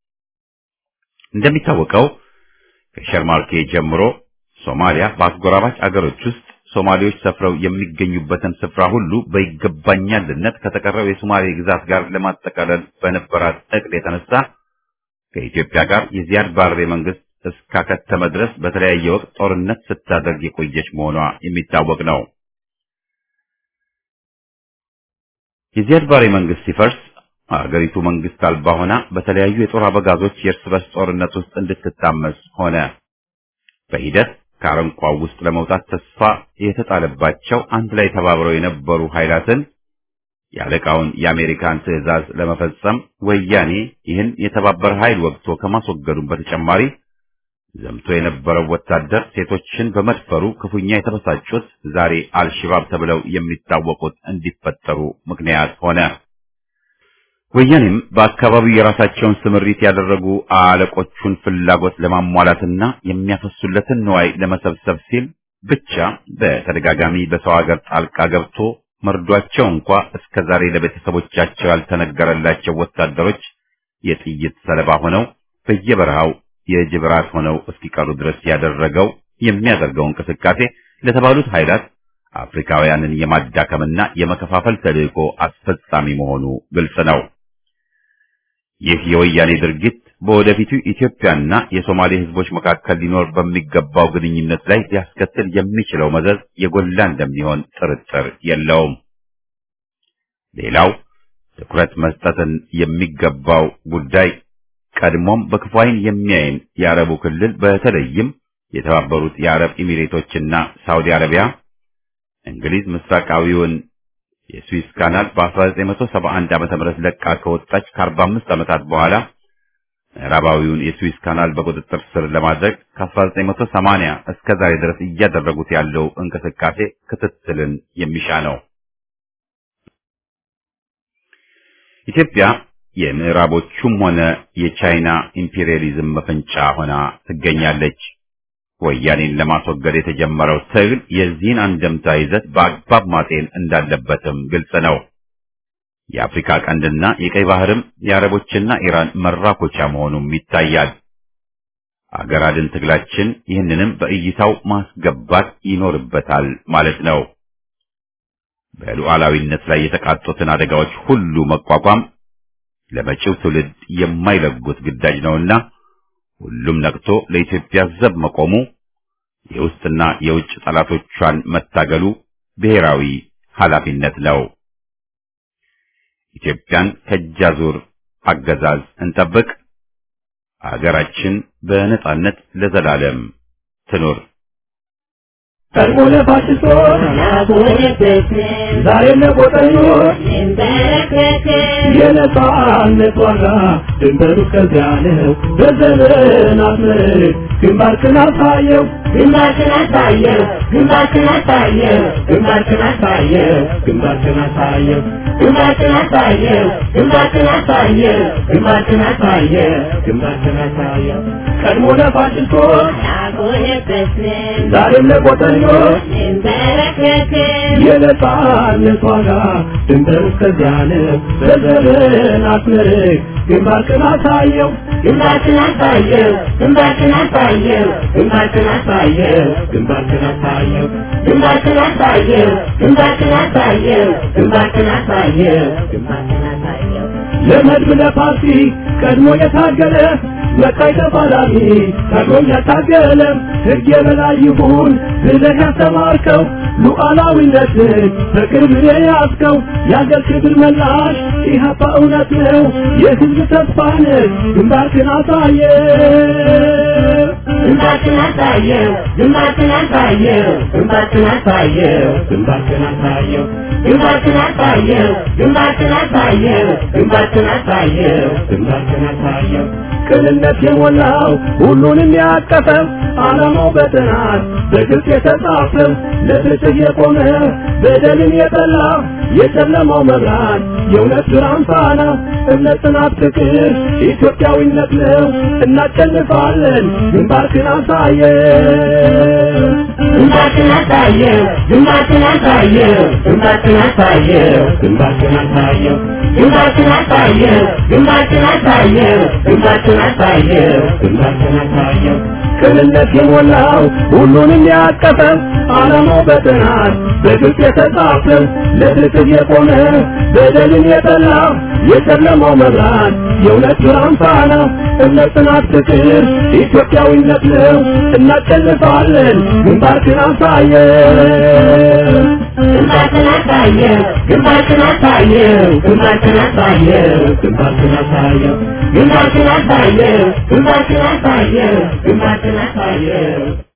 እንደሚታወቀው ከሸርማርኬ ጀምሮ ሶማሊያ በአጎራባች አገሮች ውስጥ ሶማሌዎች ሰፍረው የሚገኙበትን ስፍራ ሁሉ በይገባኛልነት ከተቀረው የሶማሌ ግዛት ጋር ለማጠቃለል በነበራት እቅድ የተነሳ ከኢትዮጵያ ጋር የዚያድ ባሬ መንግስት እስካከተመ ድረስ በተለያየ ወቅት ጦርነት ስታደርግ የቆየች መሆኗ የሚታወቅ ነው። የዚያድ ባሬ መንግስት ሲፈርስ አገሪቱ መንግስት አልባ ሆና በተለያዩ የጦር አበጋዞች የእርስ በርስ ጦርነት ውስጥ እንድትታመስ ሆነ። በሂደት ከአረንቋው ውስጥ ለመውጣት ተስፋ የተጣለባቸው አንድ ላይ ተባብረው የነበሩ ኃይላትን የአለቃውን የአሜሪካን ትዕዛዝ ለመፈጸም ወያኔ ይህን የተባበረ ኃይል ወግቶ ከማስወገዱም በተጨማሪ ዘምቶ የነበረው ወታደር ሴቶችን በመድፈሩ ክፉኛ የተበሳጩት ዛሬ አልሽባብ ተብለው የሚታወቁት እንዲፈጠሩ ምክንያት ሆነ። ወያኔም በአካባቢው የራሳቸውን ስምሪት ያደረጉ አለቆቹን ፍላጎት ለማሟላትና የሚያፈሱለትን ንዋይ ለመሰብሰብ ሲል ብቻ በተደጋጋሚ በሰው ሀገር ጣልቃ ገብቶ መርዷቸው እንኳ እስከ ዛሬ ለቤተሰቦቻቸው ያልተነገረላቸው ወታደሮች የጥይት ሰለባ ሆነው በየበረሃው የጅብ ራት ሆነው እስኪቀሩ ድረስ ያደረገው የሚያደርገው እንቅስቃሴ ለተባሉት ኃይላት አፍሪካውያንን የማዳከምና የመከፋፈል ተልዕኮ አስፈጻሚ መሆኑ ግልጽ ነው። ይህ የወያኔ ድርጊት በወደፊቱ ኢትዮጵያና የሶማሌ ሕዝቦች መካከል ሊኖር በሚገባው ግንኙነት ላይ ሊያስከትል የሚችለው መዘዝ የጎላ እንደሚሆን ጥርጥር የለውም። ሌላው ትኩረት መስጠትን የሚገባው ጉዳይ ቀድሞም በክፉ ዓይን የሚያይን የአረቡ ክልል በተለይም የተባበሩት የአረብ ኤሚሬቶችና ሳውዲ አረቢያ እንግሊዝ ምስራቃዊውን የስዊስ ካናል በ1971 ዓመተ ምህረት ለቃ ከወጣች ከ45 ዓመታት በኋላ ምዕራባዊውን የስዊስ ካናል በቁጥጥር ስር ለማድረግ ከ1980 እስከ ዛሬ ድረስ እያደረጉት ያለው እንቅስቃሴ ክትትልን የሚሻ ነው። ኢትዮጵያ የምዕራቦቹም ሆነ የቻይና ኢምፔሪያሊዝም መፈንጫ ሆና ትገኛለች። ወያኔን ለማስወገድ የተጀመረው ትግል የዚህን አንደምታ ይዘት በአግባብ ማጤን እንዳለበትም ግልጽ ነው። የአፍሪካ ቀንድና የቀይ ባህርም የአረቦችና ኢራን መራኮቻ መሆኑም ይታያል። አገር አድን ትግላችን ይህንንም በእይታው ማስገባት ይኖርበታል ማለት ነው። በሉዓላዊነት ላይ የተቃጡትን አደጋዎች ሁሉ መቋቋም ለመጪው ትውልድ የማይለጉት ግዳጅ ነውና ሁሉም ነቅቶ ለኢትዮጵያ ዘብ መቆሙ፣ የውስጥና የውጭ ጠላቶቿን መታገሉ ብሔራዊ ኃላፊነት ነው። ኢትዮጵያን ከእጃዙር አገዛዝ እንጠብቅ። አገራችን በነጻነት ለዘላለም ትኑር። ቀድሞ ለፋሽስቶች ዛሬ ለቆጠኞች የነጻነት ዋጋ ድንበሩ እስከዚያ ነው። በዘመናት ምርክ ግንባርክን አሳየው ግንባርክን አሳየው ግንባርክን አሳየው ግንባርክን አሳየው ግንባርክን አሳየው ግንባርክን አሳየው ግንባርክን አሳየው ግንባርክን አሳየው ግንባርክን አሳየው ቀድሞ ለፋሽስቶች ዛሬም ለቆጠኞች የነጻነት ዋጋ ድንበሩ እስከዚያ ነው። በዘመናት ምርክ ግንባርክን አሳየው ግንባርክን አሳየው ግንባርክን አሳየው ግንባርክን አሳየው ግንባርክን አሳየው ግንባርክን አሳየው ግንባርክን አሳየው ግንባርክን አሳየው ግንባርክን አሳየው ለመድብ ለፓርቲ ቀድሞ የታገለ መቃይ ተፋላሚ ቀድሞ ያታገለ ሕግ የበላይ ይሁን ብለህ ያስተማርከው ሉዓላዊነትን በቅርብ የያዝከው የአገር ክብር መላሽ ኢህአፓ እውነት ነው የሕዝብ ተስፋ ነህ ግንባርክን አሳየ ግንባርክን አሳየው ግንባርክን አሳየው ግንባርክን አሳየው ግንባርክን አሳየው ግንባርክን አሳየው ግንባርክን አሳየው ግንባርክን አሳየው ግንባርክን አሳየው ቅንነት የሞላው ሁሉንም ያቀፈው ዓላማው በጥናት በግልጽ የተጻፈው ለፍትህ የቆመ በደልን የጠላ የጨለማው መብራት የእውነት ብርሃን ፋና እምነት፣ ጽናት፣ ፍቅር ኢትዮጵያዊነት ነው። እናሸንፋለን። ግንባርክን አሳየው ግንባርክን አሳየው ግንባርክን አሳየው ግንባርክን አሳየው ግንባርክን አሳየው ግንባርክን አሳየው ግንባርክን አሳየው ግንባርክን አሳየው ግንባርክን አሳየው ቅንነት የሞላው ሁሉንም ያቀፈው ዓላማው በጥናት በግልጽ የተጻፈው ለፍትህ የቆመ በደልን የጠላ የጨለማው መብራት የእውነት ብርሃን ፋና እምነት፣ ጽናት፣ ፍቅር ኢትዮጵያዊነት ነው። እናሸንፋለን። ግንባርክን አሳየው ግንባርክን አሳየው ግንባርክን አሳየው ግንባርክን አሳየው ግንባርክን አሳየው ግንባርክን አሳየው ግንባርክን አሳየው ግንባርክን አሳየው